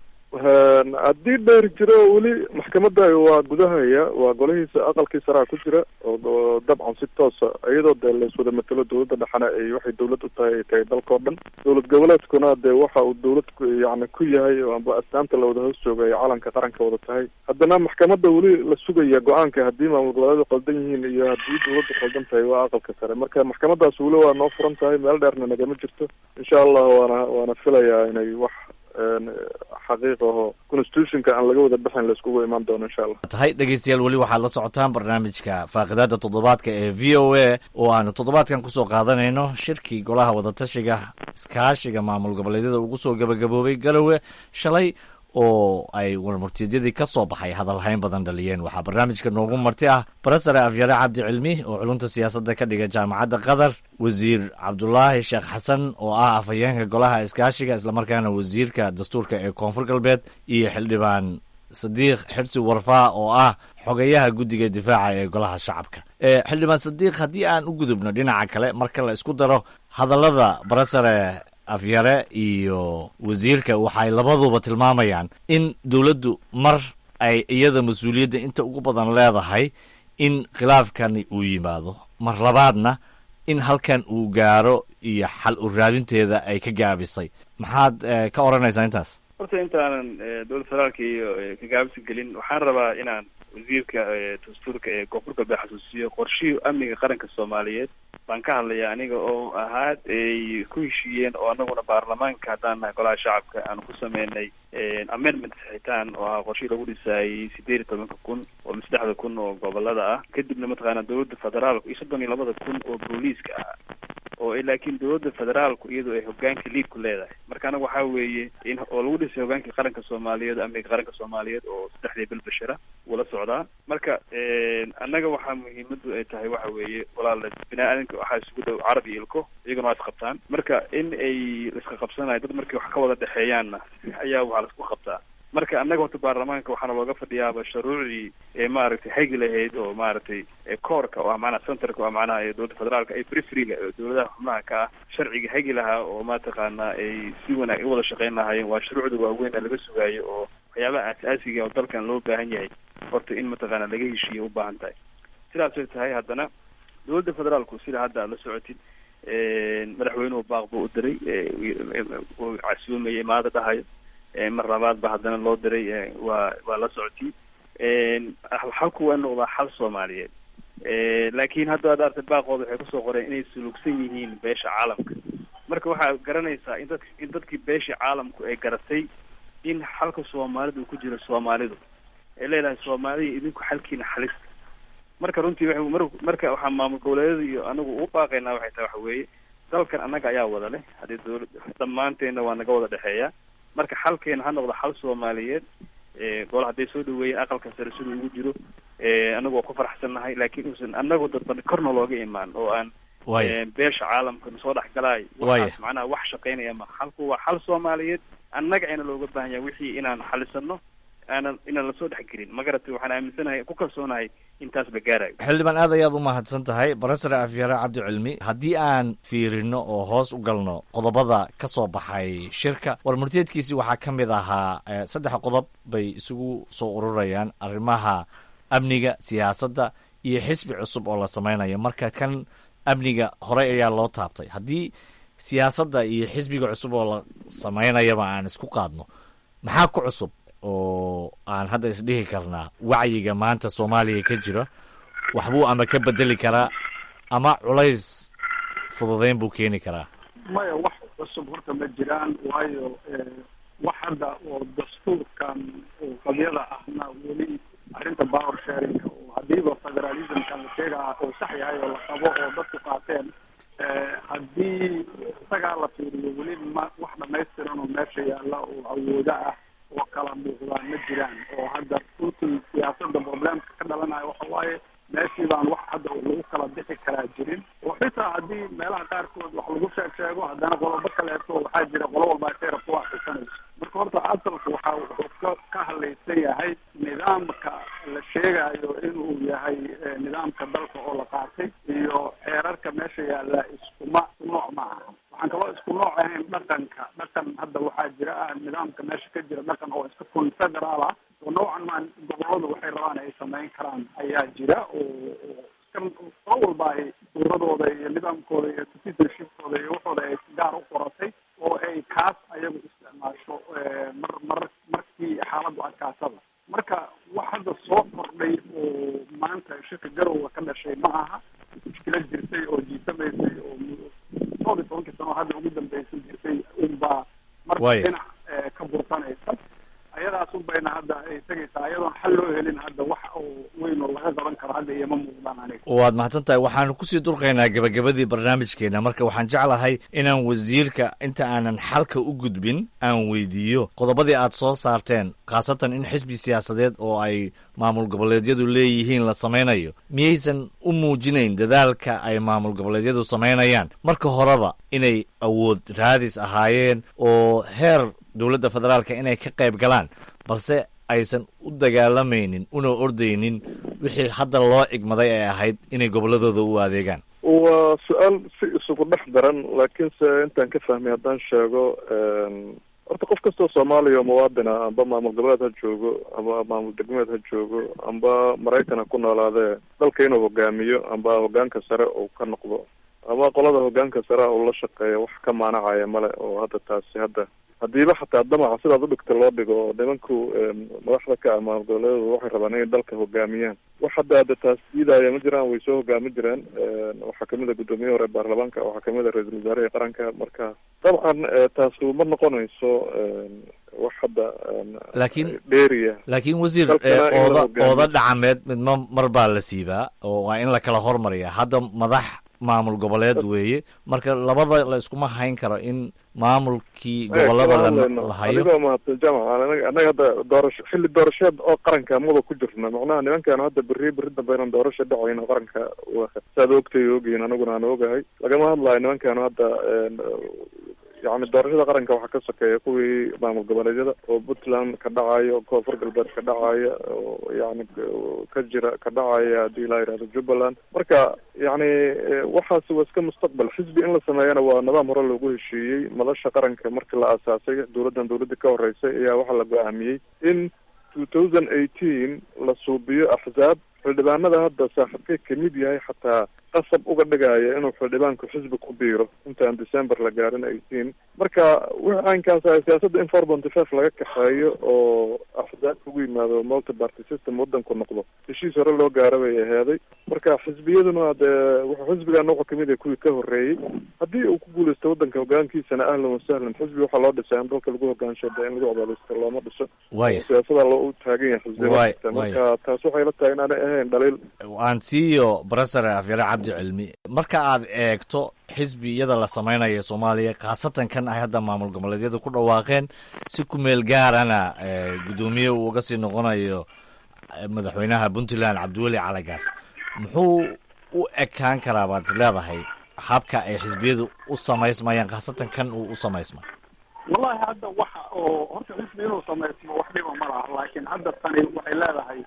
haddii dheer jiro weli maxkamadda waa gudahaya waa golahiisa aqalkii saraa ku jira oo dabcan si toosa iyadoo dee laiswada matelo dowladda dhexena ay waxay dowlad u tahay ay tahay dalkao dhan dowlad goboleedkuna dee waxa uu dowlad yani ku yahay oo amba astaanta la wada hoos jooga ay calanka qaranka wada tahay haddana maxkamadda weli la sugaya go-aanka haddii maamul goboleedu qaldan yihiin iyo haddii dowladdu qaldan tahay waa aqalka sare marka maxkamadaas weli waa noo furan tahay meel dheerna nagama jirto insha allah waana waana filayaa inay wax xaqiiq aho constitutionka aan laga wada bixin la iskugu imaan doono insha allah tahay dhegeystayaal weli waxaad la socotaan barnaamijka faaqidaada toddobaadka ee v o a oo aanu toddobaadkan kusoo qaadanayno shirkii golaha wadatashiga iskaashiga maamul goboleedyada ugu soo gabagaboobay garowe shalay oo ay warmurtiidyadii ka soo baxay hadalhayn badan dhaliyeen waxaa barnaamijka noogu marti ah barasare afyare cabdi cilmi oo culunta siyaasadda ka dhiga jaamacadda qatar wasiir cabdulaahi sheekh xasan oo ah afhayeenka golaha iskaashiga islamarkaana wasiirka dastuurka ee koonfur galbeed iyo xildhibaan sadiiq xirsi warfaa oo ah xogeyaha guddiga difaaca ee golaha shacabka xildhibaan sadiiq haddii aan u gudubno dhinaca kale marka la isku daro hadallada barasare afyare iyo wasiirka waxay labaduba tilmaamayaan in dowladdu mar ay iyada mas-uuliyadda inta ugu badan leedahay in khilaafkani uu yimaado mar labaadna in halkan uu gaaro iyo xal u raadinteeda ay ka gaabisay maxaad ka odhanaysaa intaas horta intaanan dowladda federaalka iyo ka gaabisa gelin waxaan rabaa inaan wasiirka dastuurka ee koonfur galbeed xasuusiyo qorshihii amniga qaranka soomaaliyeed baan ka hadlaya aniga oo ahaad ay ku heshiiyeen oo anaguna baarlamaanka haddaan nahay golaha shacabka aan ku sameynay amendment saxitaan oo ahaa qorshihii lagu dhisaayay sideed iyo tobanka kun oo saddexda kun oo gobolada ah kadibna mataqaana dowladda federaalka iyo soddon iyo labada kun oo booliiska ah oo laakiin dowladda federaalku iyadoo ay hogaanka liid ku leedahay marka anaga waxaa weeye in oo lagu dhisay hogaankii qaranka soomaaliyeed amniga qaranka soomaaliyeed oo saddexdii bil bashira wuu la socdaa marka annaga waxaa muhiimadu ay tahay waxa weeye walaala bini aadanka waxaa isugu dhow carab iyo ilko iyaguna waa isqabtaan marka in ay iska qabsanayo dad markay wax ka wada dhexeeyaanna ayaa waxaa laisku qabtaa marka annaga horta baarlamaanka waxaana looga fadhiyaaba shuruucdii ee maaragtay hagi lahayd oo maaragtay koorka oo ah macnaha centerka oo macnaha ee dowladda federaalka ay frifriga oo dowladaha xubnaha ka ah sharciga hagi lahaa oo mataqaanaa ay si wanaag u wada shaqeyn lahaayeen waa shuruucda waaweyn ee laga sugaayo oo waxyaabaha aas-aasiga oo dalkan loo baahan yahay horta in mataqaana laga heshiiya u baahan tahay sidaasay tahay haddana dowladda federaalku sida hadda aad la socotid madaxweynuhu baaq buu u diray uu casuumaya imaada dhahayo mar labaad ba haddana loo diray waa waa la socotay xalku waa noqdaa xal soomaaliyeed laakiin hadda ad artay baaqooda waxay kusoo qoreen inay sulugsan yihiin beesha caalamka marka waxaa garanaysaa in dad in dadkii beeshii caalamku ay garatay in xalka soomaalidu uu ku jiro soomaalidu ay leedahay soomaaliya idinku xalkiina xalista marka runtii wa mar marka waxaa maamul goboleedyada iyo anagu u baaqaynaa waxay tahay waxa weeye dalkan annaga ayaa wada leh haddii dowlad dhammaanteenna waa naga wada dhexeeya marka xalkeena ha noqdo xal soomaaliyeed gole hadday soo dhaweeyeen aqalka sare siduu ugu jiro anagu waa ku faraxsannahay laakiin uusan anagu dadban korna looga imaan oo aan beesha caalamka soo dhex galaay waxaas macnaha wax shaqaynaya ma xalku waa xal soomaaliyeed annaga ayna looga baahan yahay wixii inaan xalisano aanan inaan lasoo dhex gelin ma garatay waxaan aaminsanahay ku kalsoonahay intaas la gaarayo xildhibaan aad ayaad u mahadsan tahay barasare afyare cabdi cilmi haddii aan fiirino oo hoos u galno qodobada ka soo baxay shirka warmurteedkiisi waxaa ka mid ahaa saddex qodob bay isugu soo ururayaan arrimaha amniga siyaasadda iyo xisbi cusub oo la samaynayo marka kan amniga horey ayaa loo taabtay haddii siyaasadda iyo xisbiga cusub oo la samaynayaba aan isku qaadno maxaa ku cusub oo aan hadda isdhihi karnaa wacyiga maanta soomaaliya ka jira waxbuu ama ka bedeli karaa ama culays fududeyn buu keeni karaa maya wax cusub horta ma jiraan waayo wax hadda oo dastuurkan oo qabyada ahna weli arrinta power sharinga oo hadiiba federalismkan la sheegaa oo sax yahay oo la qabo oo dadku qaateen haddii isagaa la fiiriyo weli ma wax dhamaystiran oo meesha yaalla oo awoodo ah oo kala muuqdaan ma jiraan oo hadda runtii siyaasadda problemka ka dhalanayo waxa waaye meeshii baan wax hadda lagu kala bixi karaa jirin oo xitaa haddii meelaha qaarkood wax lagu sheeg sheego haddana qolobo kaleeto waxaa jira qolo walba seera ku akhrisanayso marka horta asalku waxa wuxuu ka ka hadlaysan yahay nidaamka la sheegayo inuu yahay nidaamka dalka oo la qaatay iyo xeerarka meesha yaalla iskuma nooc ma aha waxaan kaloo isku nooc ahayn dhaqanka dhaqan hadda waxaa jira ah nidaamka meesha ka jira dhaqan oo iska confederaal ah oo noocan maa goboladu waxay rabaan ay samayn karaan ayaa jira oo qolo walba ay suuradooda iyo nidaamkooda iyo citizenshipkooda iyo waxooda ay gaar u qoratay oo ay kaas ayagu isticmaasho mar mar markii xaaladdu adkaatada marka wax hadda soo kordhay oo maanta shirka garowga ka dhashay ma aha mushkila jirtay oo jiitamaysay oo todob iyo tobankii sano hadda ugu dambeysay jirtay unbaa marka dhinac ka bursanaysa ayadaas unbayna hadda ay tegaysaa ayadoon xal loo helin hadda wax oo weyn oo laga qaban karo hadda iyoma muuqdaan aniga waad mahadsan tahay waxaanu kusii durqaynaa gabagabadii barnaamijkeena marka waxaan jeclahay inaan wasiirka inta aanan xalka u gudbin aan weydiiyo qodobadii aad soo saarteen khaasatan in xisbi siyaasadeed oo ay maamul goboleedyadu leeyihiin la samaynayo miyaysan u muujinayn dadaalka ay maamul goboleedyadu samaynayaan marka horeba inay awood raadis ahaayeen oo heer dowladda federaalka inay ka qayb galaan balse aysan u dagaalamaynin una ordaynin wixii hadda loo igmaday ay ahayd inay gobolladooda u adeegaan waa su-aal si isugu dhex daran laakiinse intaan ka fahmay haddaan sheego horta qof kastoo soomaaliya oo muwaadin ah amba maamul goboleed ha joogo amba maamul degmeed ha joogo amba maraykan ha ku noolaadee dalka inuu hogaamiyo amba hogaanka sare uu ka noqdo ama qolada hogaanka sare uu la shaqeeya wax ka maanacaya male oo hadda taasi hadda hadiiba xataa damaca sidaad udhigta loo dhigo oo nimanku madaxda ka ah maamul goboleedyadu waxay rabaan inay dalka hogaamiyaan wax hadda hadda taas diidaya ma jiraan way soo hogaami jireen waxaa kamid a guddoomiye hore baarlamaanka waxaa kamid a ra-iisul wasaarihii qaranka marka dabcan taasu ma noqonayso wax hadda laakiin dheeriya laakiin wasiir ooda ooda dhacameed midma mar baa la siibaa oo waa in la kala hormariya hadda madax maamul goboleed weeye marka labada la iskuma hayn karo in maamulkii gobolada la hayo adigoo mahadsan jamac annaga hadda doorasho xilli doorasheed oo qaranka mada ku jirna macnaha nimankaan hadda berri berri dambe inaan doorasho dhacayn oo qaranka saad ogtay ogiin anaguna aan ogahay lagama hadlayo nimankaan hadda yani doorashada qaranka waxaa ka sokeeya kuwii maamul goboleedyada oo puntland ka dhacayo koonfur galbeed ka dhacaya oo yani ka jira ka dhacaya haddii la yidhahdo jubbaland marka yani waxaasi waa iska mustaqbal xisbi in la sameeyana waa nidaam hore loogu heshiiyey madasha qaranka markii la aasaasay dowladdan dowladda ka horeysay ayaa waxaa la go-aamiyey in two thousand eighteen la suubiyo axzaab xildhibaanada hadda saaxiibkay kamid yahay xataa qasab uga dhigaya inuu xildhibaanku xisbi ku biiro intaan december la gaarin eighteen marka wixii caynkaas ah siyaasadda in four ponty five laga kaxeeyo oo axzaab ugu yimaado multi party system wadanku noqdo heshiis hore loo gaara bay aheeday marka xisbiyaduna dee wuxuu xisbigaana wuxuu kamid yahay kuwii ka horreeyey haddii uu ku guuleysto wadanka hogaankiisana ahlan wasahlan xisbi waxaa loo dhisay in dalka lagu hogaansho de in lagu codaaleysto looma dhiso Waaya. siyaasada loo taagan yahay Waaya, xisbiya waaya. marka taas waxay la tahay inaanay ahayn dhaliil aan siiyo brofesor afyare cabdi cilmi marka aad eegto xisbiyada la samaynayo soomaaliya khaasatan kan ay hadda maamul goboleedyada ku dhawaaqeen si ku meel gaarana eh, guddoomiye uu uga sii noqonayo eh, madaxweynaha puntland cabdiweli calagaas muxuu u ekaan karaa baad is leedahay habka ay xisbiyadu u samaysmayaan khaasatan kan uu u samaysma wallahi hadda waxa oo horta xisbi inuu samaysmo wax dhiba ma laha laakiin hadda tani waxay leedahay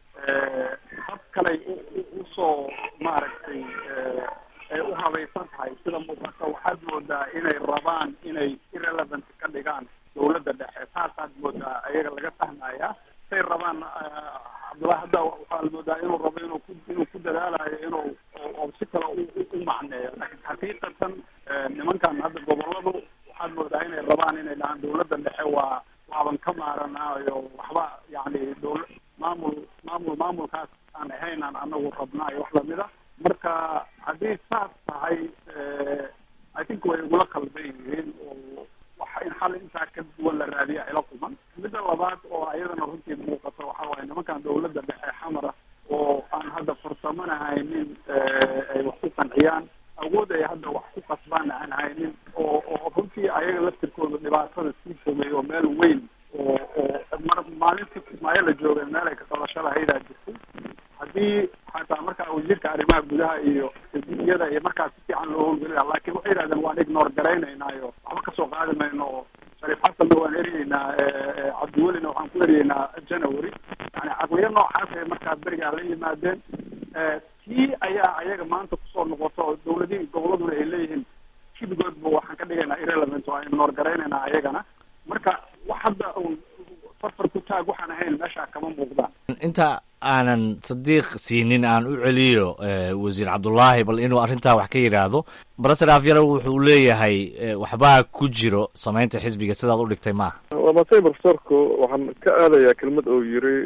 hab kaley u- u- usoo maaragtay eh, ay u habaysan tahay sida muuqata waxaad moodaa inay rabaan inay irrelevant ka dhigaan dowladda dhexe taasaad moodaa ayaga laga fahmaya say rabaan eh, cabdullahi hadda waxaa la moodaa inuu rabo inuu ku inuu ku dadaalayo inuu oo- oo si kale u- u- u macneeyo laakiin xaqiiqatan eh, nimankan hadda goboladu waxaad moodaa inay rabaan inay dhahaan dowladda dhexe waa waaban ka maaranaayo waxba yani dowla maamul maamul maamulkaas aan ahaynaan anagu rabnaa iyo wax lamida marka haddii saas tahay eh, i think way igula qalban yihiin oo waxa in xal intaa ka duwan la raadiya ila kuman midda labaad oo ayadana runtii muuqato waxa waaye nimankan dowladda dhexe xamara oo aan hadda farsamana haynin eh, ay wax ku qanciyaan awood ay hadda wax ku qasbaan aan haynin oo oo runtii ayaga laftirkooda dhibaatada sii fogay oo meel weyn oo oo mar maalintii kismaayo la joogay meel ay ka qabasho lahaydaa jirtay haddii xataa markaa wasiirka arrimaha gudaha iyo iyada iyo markaas si fiican loo howlgeli lahaa laakiin waxay yidhahdeen waan ignore garaynaynaayo waxba kasoo qaadi mayno oo shariif xasanna waan eryeynaa eh, cabdiwelina waxaan ku eryeynaa january yani caqliyo noocaas ay markaa berigaa la yimaadeen Eh, tii ayaa ayaga maanta kusoo noqoto oo dowladihii goboladuna ay leeyihiin kibigoodba waxaan ka dhigaynaa irrelevant oo aynu noorgaraynaynaa ayagana marka wax hadda uun farfar ku taag waxaan ahayn meeshaa kama muuqdaan inta aanan sadiiq siinin aan u celiyo eh, wasiir cabdulaahi bal inuu arrintaa wax ka yidhaahdo brofesor afyare wuxuu leeyahay eh, waxbaa ku jiro samaynta xisbiga sidaad u dhigtay maaha waa maasay profesorku waxaan ka aadayaa kelmad oo yiri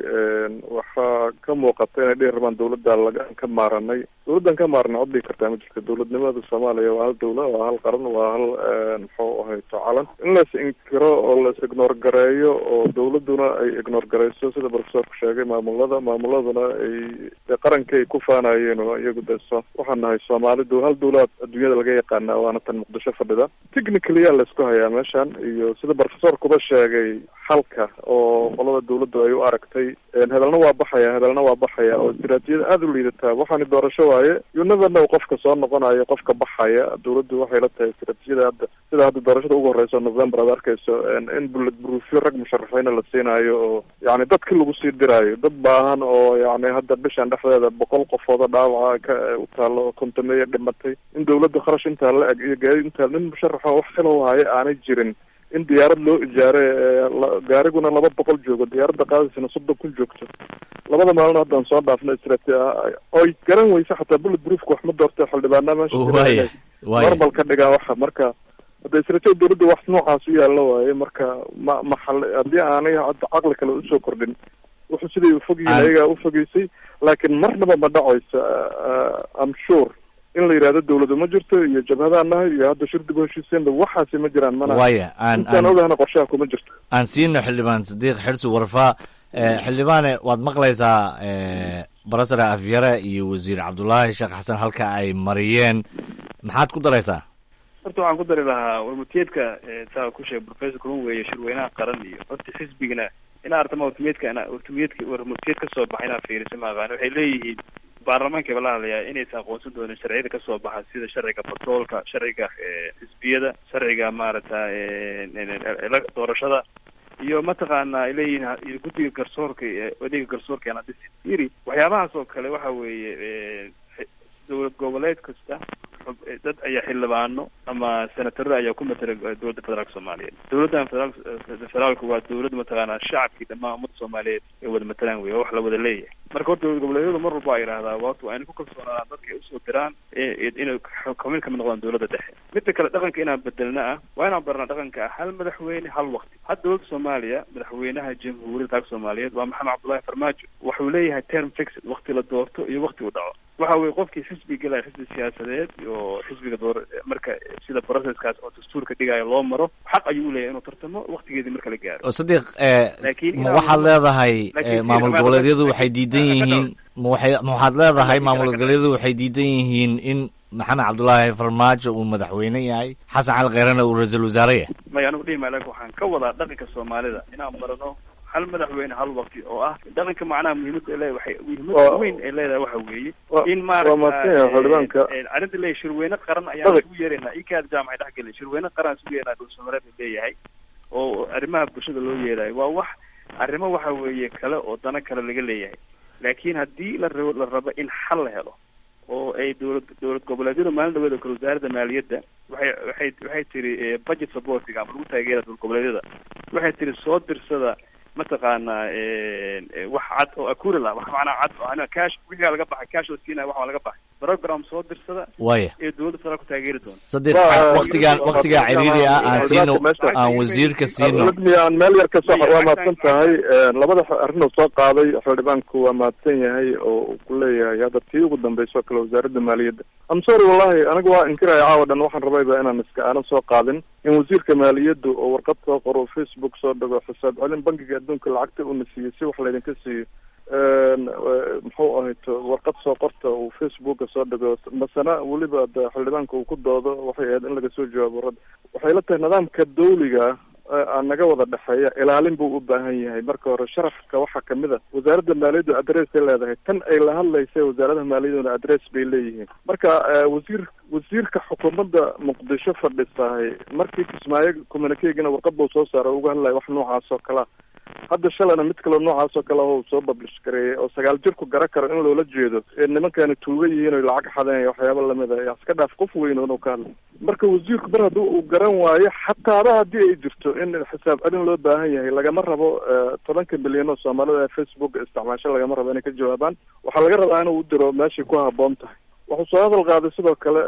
waxaa ka muuqata inay dhihi rabaan dowladda lagaan ka maaranay dowladdan ka maaranay cod dhigi kartaa ma jirto dowladnimada soomaaliya waa hal dowla waa hal qaran waa hal muxuu ahayto calan in la is inkiro oo la is ignoor gareeyo oo dowladuna ay ignoor gareyso sida profesorku sheegay maamulada maamuladuna ay dee qarankay ku faanayeen oo iyagu de so waxaan nahay soomaalidu hal dowla adduunyada laga yaqaana waana tan muqdisho fadhida technically yaa laysku hayaa meeshan iyo sida profesorkuba sheegay xalka oo qolada dowladdu ay u aragtay hebelna waa baxaya hebelna waa baxaya oo istiraatijiyada aada u liidataa waxaani doorasho waaye you never know qofka soo noqonayo qofka baxaya dowladdu waxay la tahay istiraatijiyada hadda sida hadda doorashada ugu horeyso november aad arkayso in bullet proofyo rag musharaxiina la siinayo oo yani dadki lagu sii diraayo dad baahan oo yani hadda bishan dhexdeeda boqol qofooda dhaawaca ka u taalo kontameeya dhimatay in dowladda kharash intaa la eg iyo gaari intaa nin musharaxa wax khilow haya aanay jirin in diyaarad loo ijaare gaariguna laba boqol joogo diyaaradda qaadaysana soddon kun joogto labada maalin haddaan soo dhaafna istraati oy garan weyse xataa bullet proofka wax ma doorta xildhibaana meesha Waaya, waaya. normal ka dhigaa waxa marka hadda istraatijiyada dowladda wax noocaas u yaalla waaye marka ma maxal haddii aanay hadda caqli kale usoo kordhin wuxuu siday ufog yihiin Aan- ayagaa ufogeysay laakiin marnaba ma dhacayso am sure in la yidhahdo dowladu ma jirto iyo jabhadaan nahay iyo hadda shirdigu heshiiseenba waxaasi ma jiraan mana Waaya, aan- intaan aan- ogahna qorshaha kuma jirto aan siino xildhibaan sadiiq xirsi warfaa xildhibaane waad maqlaysaa barasare afyare iyo wasiir cabdulaahi sheekh xasan halka ay mariyeen maxaad ku daraysaa horta waxaan ku dari lahaa warmutiyeedka saa ku sheegay professor kulun weeye shirweynaha qaran iyo horta xisbigana inaa artama wartumiyeedka ina wartumiyeedka warmutiyeed kasoo baxa inaa fiirisa ma aqaan waxay leeyihiin baarlamaanka ba la hadlayaa inaysan aqoonsan doonin sharciyada kasoo baxa sida sharciga batroolka sharciga xisbiyada sharciga maaragta doorashada iyo mataqaana ay leeyihiin guddiga garsoorka odayga garsoorka ana dhisi yiri waxyaabahaas oo kale waxa weeye dowlad goboleed kasta dad ayaa xildhibaano ama senataro ayaa ku matala dowladda federaalka soomaaliyeed dowladdan federaal federaalka waa dowlad mataqaana shacabkii dhammaan ummadda soomaaliyeed ay wada matalaan wey waa wax la wada leeyahay marka horta dowlad goboleedyadu mar walba a yidhahdaa waatu waa inay ku kalsoonaadaan dadka ay usoo diraan inay kamid kamid noqdaan dowladda dhexe midda kale dhaqanka inaan bedelna ah waa inaan barnaa dhaqanka ah hal madaxweyne hal waqti hadda dowladda soomaaliya madaxweynaha jamhuuriyadda dalka soomaaliyeed waa maxamed cabdullahi farmaajo wuxuu leeyahay term fixed waqti la doorto iyo waqti uu dhaco waxa weye qofkii xisbi gelaya xisbi siyaasadeed iyo xisbiga door marka sida processkaas oo dastuurka dhigaayo loo maro xaq ayuu uleeyahay inuu tartamo waqtigeedii marka la gaaro sadiq ma waxaad leedahay maamul goboleedyadu waxay diidan yihiin ma waxay ma waxaad leedahay maamul goboleedyadu waxay diidan yihiin in maxamed cabdullaahi farmaajo uu madaxweyne yahay xasan cali kheyrena uu ra-iisul wasaare yahay maya anigu dhihi maayo waxaan ka wadaa dhaqanka soomaalida inaan barano hal madaxweyne hal waqti oo ah dhaqanka macnaha muhiimadda ay leedahay waxay muhiimadda weyn ay leedahay waxa weeye in maaragta arrinta leeyahay shirweyne qaran ayaan isugu yeeraynaa ikaad jaamacay dhex gelay shirweyne qaran isugu yeeranaa dhulsamareed leeyahay oo arrimaha bulshada loo yeerayo waa wax arrimo waxa weeye kale oo dano kale laga leeyahay laakiin haddii la rabo la rabo in xal la helo oo ay dowlad dowlad goboleedyada maalin dhaweed oo kale wasaaradda maaliyadda waxay waxay waxay tiri budget supportiga ama lagu taageera dowlad goboleedyada waxay tiri soo dirsada mataqaanaa wax cad oo akuri lah wax macnaa cad oo cash wixigaa laga baxay cash la siinaya wax waa laga baxay program soo dirsada waya ee dowladda federaalku taageeri doonto sadiq waqtigaan waqtigaa ciriiri ah aan siino aan wasiirka siino aan meel yar ka sox waa mahadsan tahay labada arrin uu soo qaaday xildhibaanku waa mahadsan yahay oo uu ku leeyahay hadda tii ugu dambayso kale wasaaradda maaliyadda am sorry wallahi aniga waa inkiraya caawa dhan waxaan rabayba inaan iska aanan soo qaadin in wasiirka maaliyadda oo warqad soo qoro facebook soo dhigo xisaab celin bankiga adduunka lacagta uuna siiyey si wax laydinka siiyo muxuu ahayto warqad soo qorta uu facebooka soo dhigo masana weliba de xildhibaanka uu ku doodo waxay ahayd in laga soo jawaabo rad waxay la tahay nidaamka dawliga aan naga wada dhexeeya ilaalin buu u baahan yahay marka hore sharafka waxaa kamid a wasaaradda maaliyaddu adress ay leedahay tan ay la hadlaysa wasaaradaha maaliyadduna adress bay leeyihiin marka wasiir wasiirka xukuumadda muqdisho fadhisahay markii kismaayo communikegana warqad buu soo saara uga hadlaya wax noocaas oo kalea hadda shalayna mid kaleo noocaas oo kale uu soo bablish gareeyay oo sagaal jirku gara karo in loola jeedo nimankani tuuga yihiin o lacag xadeen waxyaaba lamid a iska dhaaf qof weyn inuu ka hadlay marka wasiirku mar haddii uu garan waayo xataaba haddii ay jirto in xisaab celin loo baahan yahay lagama rabo tobanka milyan oo soomaalida ee facebook isticmaasho lagama rabo inay ka jawaabaan waxaa laga rabaa inuu u diro meeshay ku haboon tahay wuxuu soo hadal qaaday sidoo kale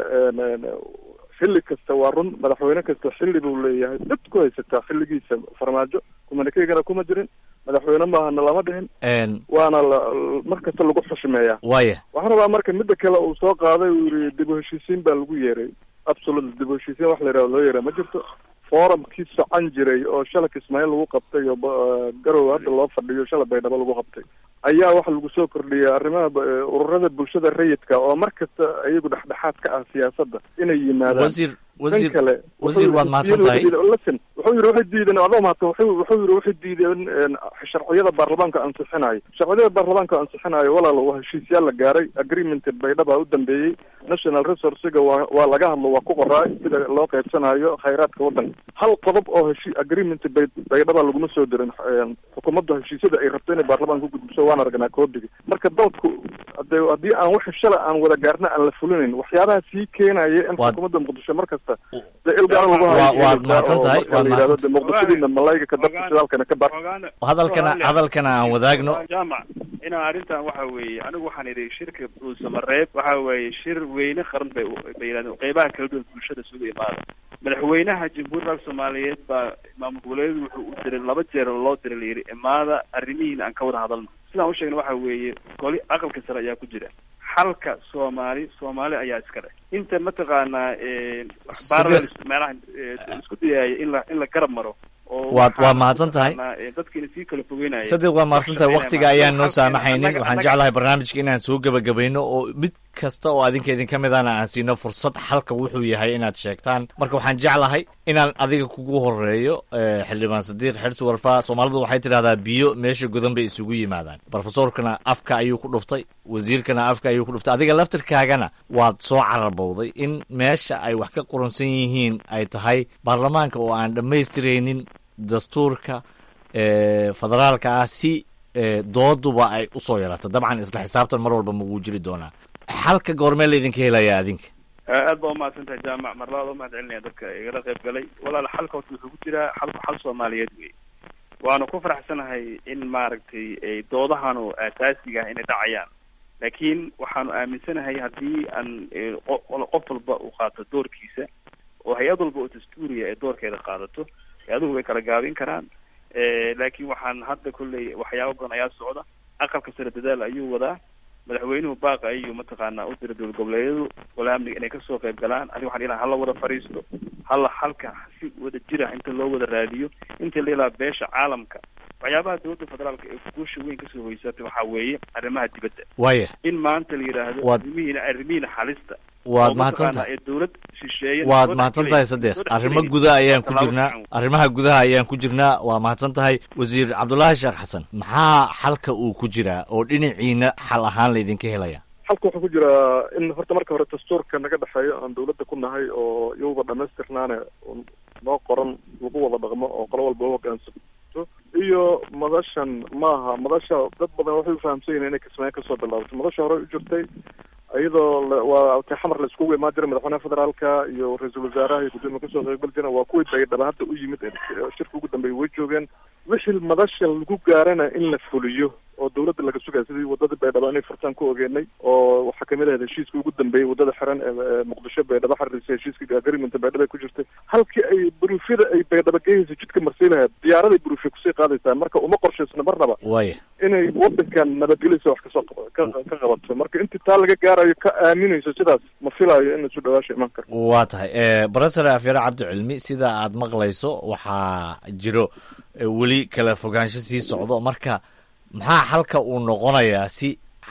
xilli kasta waa run madaxweyne kasta xilli buu leeyahay dad ku haysataa xilligiisa farmaajo kumanikeygana kuma jirin madaxweyne maahana lama dhihin waana la mar kasta lagu xushmeeyaa waya waxaan rabaa marka midda kale uu soo qaaday uu yihi dib u heshiisiin baa lagu yeeray absolute dib u heshiisiin wax la yidhahdo loo yeeray ma jirto forumkii socon jiray oo shala kismaayo lagu qabtay oo garow hadda loo fadhiyo shala baydhabo lagu qabtay ayaa waxa lagu soo kordhiyay arrimaha ururada bulshada rayidka oo mar kasta iyagu dhexdhexaad ka ah siyaasadda inay yimaadaan wasiir wasiir kale wasiir waad mahadsan tahay listen wuxuu yidhi waxay diideen adoo mahadsan wuxuu wuxuu yidhi waxay diideen sharciyada baarlamaanka ansixinayo sharciyada baarlamaanka ansixinayo walaal waa heshiisyaal la gaaray agreement baydhaba u dambeeyey national resourcega waa waa laga hadlo waa ku qoraa sida loo qaybsanayo khayraadka waddanka hal qodob oo heshi agreement bay baydhaba laguma soo dirin xukuumadda heshiisyada ay rabto inay baarlamaanka ku gudbiso waan aragnaa koodigi marka dalku hade haddii aan wixii shala aan wada gaarna aan la fulinayn waxyaabaha sii keenaya in xukuumadda muqdisho mar kasta de ilgaar lagu waad mahadsan tahay waad mahadsan de muqdishadiina malayga ka dabka shidaalkana ka bar hadalkana hadalkana aan wadaagno jaamac inaa arrintan waxa weeye anigu waxaan idhi shirka dhuusamareeb waxa weeye shir weyne qaran bay bay yidhahdeen qeybaha kala duwan bulshada isugu imaada madaxweynaha jamhuuriyadda dalka soomaaliyeed baa maamul goboleedyadu wuxuu u diray laba jeer oo loo diray la yidhi imaada arrimihiina aan ka wada hadalno sidaan u sheegna waxa weeye goli aqalka sare ayaa ku jira xalka soomaali soomaali ayaa iska leh inta mataqaanaa parallel meelaha isku dayaya in la in la garab maro waad waa mahadsan tahay dadkiina sii kala fogeynaya sadiq waa mahadsan tahay waktiga ayaan noo saamaxaynin waxaan jeclahay barnaamijka inaan soo gebagabayno oo mid kasta oo adinka idinka midana aan siino fursad xalka wuxuu yahay inaad sheegtaan marka waxaan jeclahay inaan adiga kugu horeeyo xildhibaan sadiiq xirsi warfaa soomaalidu waxay tidhahdaa biyo meesha godan bay isugu yimaadaan brofesorkana afka ayuu ku dhuftay wasiirkana afka ayuu ku dhuftay adiga laftirkaagana waad soo carabowday in meesha ay wax ka qurunsan yihiin ay tahay baarlamaanka oo aan dhammaystiraynin dastuurka federaalka ah si dooduba ay usoo yarato dabcan isla xisaabtan mar walba maguu jiri doonaa xalka goormee laydinka helaya adinka aad baa umahadsan tahay jaamac mar labaad umahad celinaya dadka igala qayb galay walaal xalka horta wuxuu ku jiraa xalku xal soomaaliyeed wey waanu ku faraxsanahay in maaragtay doodahanu asaasiga ah inay dhacayaan laakiin waxaanu aaminsanahay haddii aan qof walba uu qaato doorkiisa oo hay-ad walba oo dastuuriya ee doorkeeda qaadato hay-aduhu way kala gaabin karaan laakiin waxaan hadda kolley waxyaaba badan ayaa socda aqalka sare dadaal ayuu wadaa madaxweynuhu baaqa ayuu mataqaanaa u dira dowlad goboleedyadu wala amniga inay kasoo qayb galaan aniga waxaan ilaha hala wada fadhiisto hala halka si wada jira inta loo wada raadiyo inta la ilaa beesha caalamka waxyaabaha dowladda federaalka ee guusha weyn kasoo hoysatay waxaa weeye arrimaha dibadda waya in maanta la yidhaahdo Waad- arrimihiina arrimihiina xalista waad oo mahadsan mataqaanaa tahay ee dowlad shisheeye waad soo mahadsan dhexgelaya- tahay sadeeq soo arrimo dhexgelaya. gudaha ayaan ku Tallaabo jirnaa fiican. arrimaha gudaha ayaan ku jirnaa waa mahadsan tahay wasiir cabdulaahi sheekh xasan maxaa xalka uu ku jiraa oo dhinaciina xal ahaan laydinka helaya xalka wuxuu ku jiraa in horta marka hore dastuurka naga dhexeeyo aan dawladda ku nahay oo iyuba dhamaystirnaane un noo qoran lagu wada dhaqmo oo qolo walba u hoggaansamto iyo madashan maaha madasha dad badan waxay ufahamsan yihiin inay kismaayo kasoo bilaabato madasha hore u jirtay iyadoo la- waa ti xamar la iskugu imaan jiray madaxweynaha federaalka iyo ra-iisul wasaaraha iyo gudoomiye kasoo qaybgal jireen waa kuwii baydhaba hadda u yimid ee shirka ugu dambeeyay way joogeen wixii madasha lagu gaarana in la fuliyo oo dawladda laga sugaya sidii wadada baydhabo inay furtaan ku ogeenay oo waxaa kamid ahayd heshiiska ugu dambeeyey wadada xiran ee ee muqdisho baydhabo xariisay heshiiska agreementa baydhabo ay ku jirtay halkii ay buruufyada ay baydhabo geyaysa jidka marsii lahayd diyaaraday buruufya kusii qaadaysaa marka uma qorshaysna marnaba waya inay wadankan nabadgelisa wax kasoo qab- ka ka qabato marka intii taa laga gaarayo ka aaminayso sidaas ma filayo in isu dhawaasha iman karo waa tahay barofesor afyare cabdicilmi sida aad maqlayso waxaa jiro eh, weli kala fogaansho sii socdo marka maxaa xalka uu noqonayaa si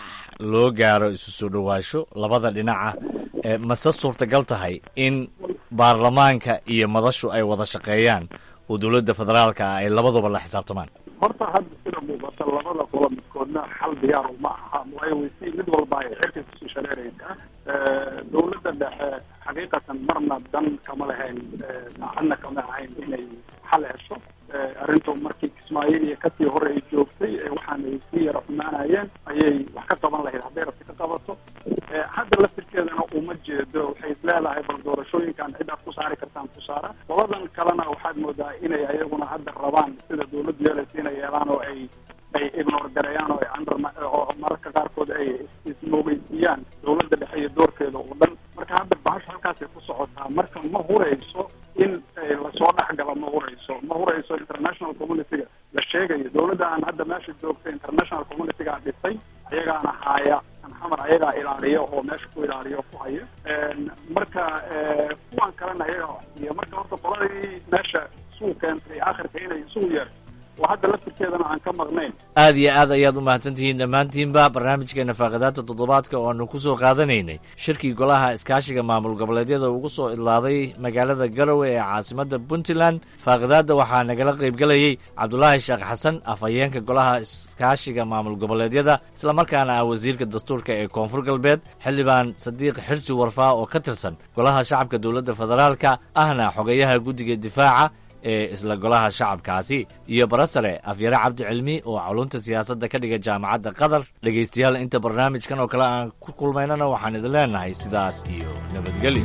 loo gaaro isu soo dhowaasho labada dhinaca eh, mase suurtagal tahay in baarlamaanka iyo madashu ay wada shaqeeyaan oo dowladda federaalka ah ay labaduba la xisaabtamaan horta hadda sida muuqata labada qolo midkoodna xal diyaar ma aha waayo waysi mid walba ay xilka kusii shareeraysaa dowladda dhexe xaqiiqatan marna dan kama lahayn daacadna kama ahayn inay xal hesho arrintu markii kismaayo iyo kasii hore ay joogtay ee waxaana ay sii yara xumaanayeen ayay wax ka qaban lahayd hadday rabti ka qabato hadda laftirkeedana uma jeedo waxay isleedahay bal doorashooyinkan cid aad ku saari kartaan ku saara qoladan kalena waxaad moodaa inay ayaguna hadda rabaan sida dowladdu yeelaysa inay yeelaan oo ay ay ignore gareeyaan oo ay under oo mararka qaarkood ay ismoogeysiiyaan dowladda dhexe iyo doorkeeda oo dhan marka hadda bahasha halkaasay ku socotaa marka ma hurayso in eh, lasoo dhexgalo ma hurayso ma hurayso international community-ga la sheegayo dowladda aan hadda meesha joogta international community-ga dhisay ayagaana haaya an xamar ayagaa ilaaliya oo meesha ku ilaaliya oo ku haya marka eh, kuwan kalena ayagaa waxsiiya marka horta qoladii meesha suu keentay akhirka inay isugu yeerto oo hadda laftirkeedana aan ka maqnayn aad iyo aad ayaad u mahadsantihiin dhammaantiinba barnaamijkeena faaqidaadta toddobaadka oo aanu ku soo qaadanaynay shirkii golaha iskaashiga maamul goboleedyada ugu soo idlaaday magaalada garowe ee caasimadda puntland faaqidaadda waxaa nagala qaybgelayey cabdulaahi sheekh xasan afhayeenka golaha iskaashiga maamul goboleedyada islamarkaana ah wasiirka dastuurka ee koonfur galbeed xildhibaan sadiiq xirsi warfaa oo ka tirsan golaha shacabka dowladda federaalka ahna xogeyaha guddiga difaaca ee isla golaha shacabkaasi iyo barasare afyare cabdi cilmi oo culunta siyaasadda ka dhiga jaamacadda qatar dhegaystayaal inta barnaamijkan oo kale aan ku kulmaynana waxaan idin leenahay sidaas iyo nabadgelyo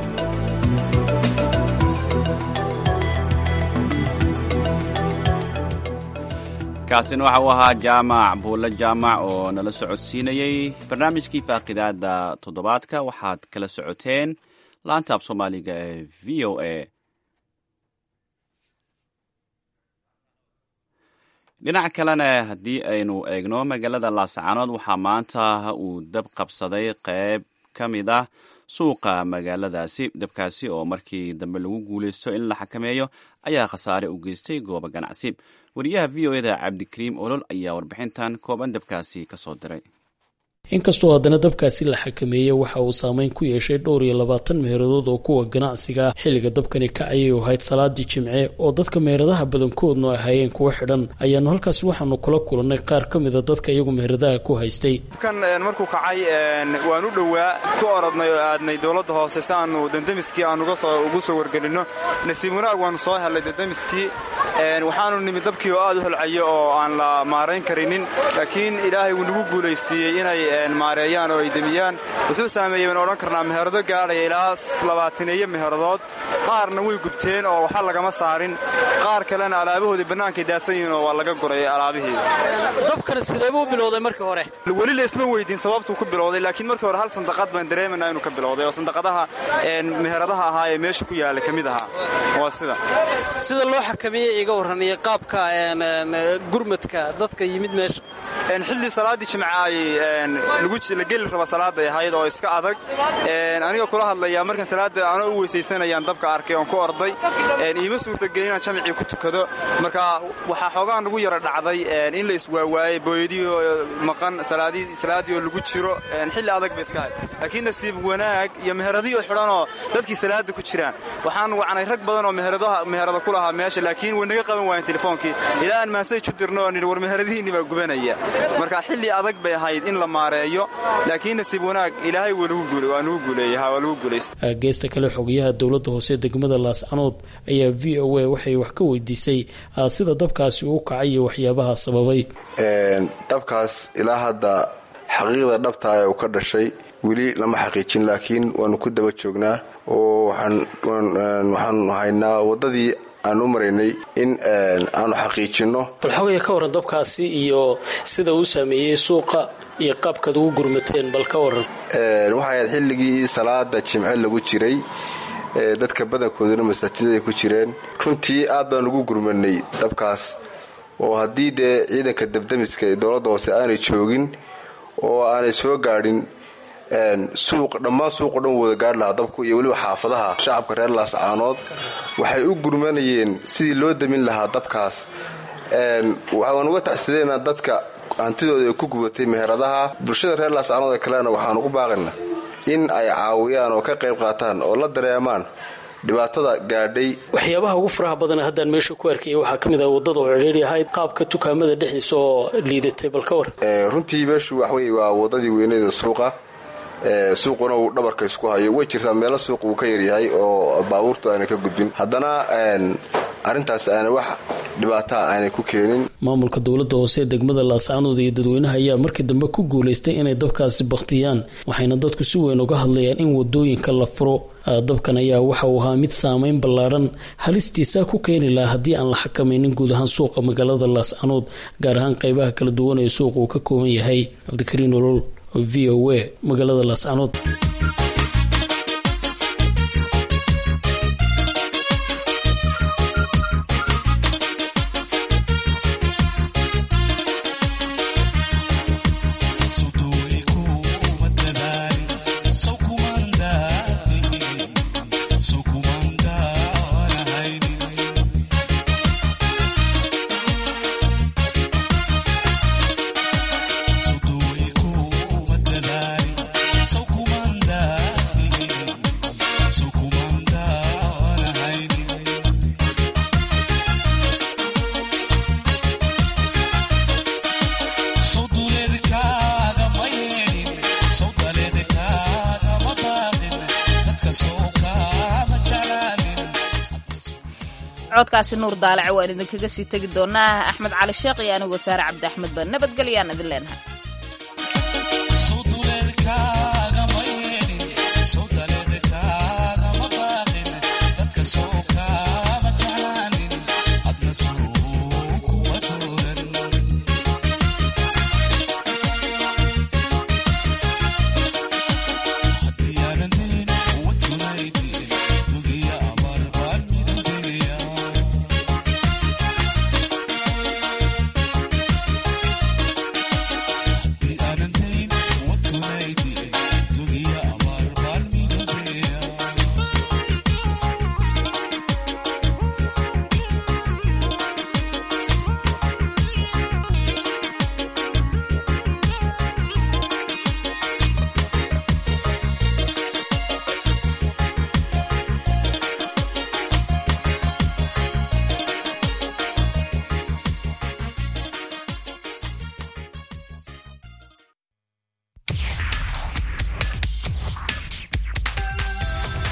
kaasina waxa uu ahaa jaamac buulle jaamac oo nala socodsiinayey barnaamijkii faaqidaada toddobaadka waxaad kala socoteen laanta af soomaaliga ee v o a dhinaca kalena haddii aynu eegno magaalada laascaanood waxaa maanta uu dab qabsaday qeyb ka mid ah suuqa magaaladaasi dabkaasi oo markii dambe lagu guuleysto in la xakameeyo ayaa khasaare u geystay goobo ganacsi wariyaha v o eda cabdikariim olol ayaa warbixintan kooban dabkaasi kasoo diray inkastoo haddana dabkaasi la xakameeyey waxa uu saameyn ku yeeshay dhowr iyo labaatan meheradood oo kuwa ganacsiga xilliga dabkani kacayay oo ahayd salaadii jimce oo dadka meheradaha badankoodnu ahaayeen kuwa xidhan ayaanu halkaas waxaanu kula kulannay qaar ka mida dadka iyagu meheradaha ku haystay dabkan markuu kacay waan u dhowaa ku orodnay oo aadnay dowladda hoose si aanu dandamiskii aan ugu soo wargelinno nasiib wanaag waanu soo helnay dandamiskii waxaanu nimid dabkii oo aad u holcaya oo aan la maarayn karinin laakiin ilaahay wuu nagu guulaysiiyey inay maareeyaan oo ay demiyaan wuxuu saameeyey baan odhan karnaa meherado gaadhaya ilaa labaataneeyo meheradood qaarna way gubteen oo waxa lagama saarin qaar kalena alaabahoodii bannaankay daadsan yihiin oo waa laga guray alaabihii dabkana sideebuu bilowday markii hore weli laysma weydiin sababtuu ku bilowday laakiin markii hore hal sandaqad baan dareemanaa inuu ka bilowday oo sandaqadaha meheradaha ahaa ee meesha ku yaalla ka mid ahaa waa sida sida loo xakameeyey iga warran iyo qaabka gurmadka dadka yimid meesha xilli salaaddii jimca ayay la geli raba salaaday ahayd oo iska adag aniga kula hadlaya markaan salaada anoo u weysaysanayaan dabka arkay oon ku orday iima suurtagelin inaan jamcii ku tukado marka waxaa xoogaa nagu yara dhacday in la iswaawaayey booyadiio maqan salaaddii oo lagu jiro xilli adag ba iska ahayd laakiin nasiib wanaag iyo meheradiyo xidhanoo dadkii salaada ku jiraan waxaan wacnay rag badan oo meherada ku lahaa meesha laakiin way naga qaban waayeen telefoonkii ilaa aan maasaj u dirno oo nidhi war meheradihiinni baa gubanaya marka xilli adag bay ahayd in la maareeyo laakiin nasiib wanaag ilaahay waa nugu guuleeyey geesta kale xogayaha dowladda hoose degmada laascanood ayaa v o a waxay wax ka weydiisay sida dabkaasi uu kacay iyo waxyaabaha sababay dabkaas ilaa hadda xaqiiqda dhabtaa ee uu ka dhashay weli lama xaqiijin laakiin waanu ku daba joognaa oo waxaanu haynaa waddadii aan u maraynay in aanu xaqiijinno bal xogaya ka warran dabkaasi iyo sida uu saameeyey suuqa iyo qaabkaad ugu gurmateen bal ka warran waxay ahayd xilligii salaada jimce lagu jiray dadka badankooduna masaajidaday ku jireen runtii aad baan ugu gurmanay dabkaas oo haddii dee ciidanka dabdamiska ee dowladda hoose aanay joogin oo aanay soo gaadhin suuq dhammaan suuqo dhan wada gaadh lahaa dabku iyo weliba xaafadaha shacabka reer laascaanood waxay u gurmanayeen sidii loo damin lahaa dabkaas waxaan uga taxsideynaa dadka hantidooda ay ku gubatay meheradaha bulshada reer laascaanood ee kalena waxaan ugu baaqayna in ay caawiyaan oo ka qayb qaataan oo la dareemaan dhibaatada gaadhay waxyaabaha ugu faraha badan haddaan meesha ku arkaya waxaa ka mid ah waddada oo cidhiiri ahayd qaabka dukaamada dhexdiisa oo liidatay bal ka war runtii meeshu waxwey waa waddadii weyneeda suuqa suuquna uu dhabarka isku hayo way jirtaa meelo suuq uu ka yaryahay oo baabuurtu aanay ka gudbin haddana arrintaas aanay wax dhibaataa aanay ku keenin maamulka dowladda hoose ee degmada laascaanood iyo dadweynaha ayaa markii dambe ku guulaystay inay dabkaasi bakhtiyaan waxayna dadku si weyn uga hadlayaan in wadooyinka la furo dabkan ayaa waxa uu ahaa mid saameyn ballaadhan halistiisa ku keeni lahaa haddii aan la xakamaynin guud ahaan suuqa magaalada laascaanood gaar ahaan qaybaha kala duwan ee suuqa uu ka kooban yahay cabdikariin olol v o a magaalada laascaanood codkaasi nuur daalac waan idinkaga sii tegi doonaa axmed cali sheekh iyo anigoo saare cabdi axmed ba nabadgelyaan idin leenahay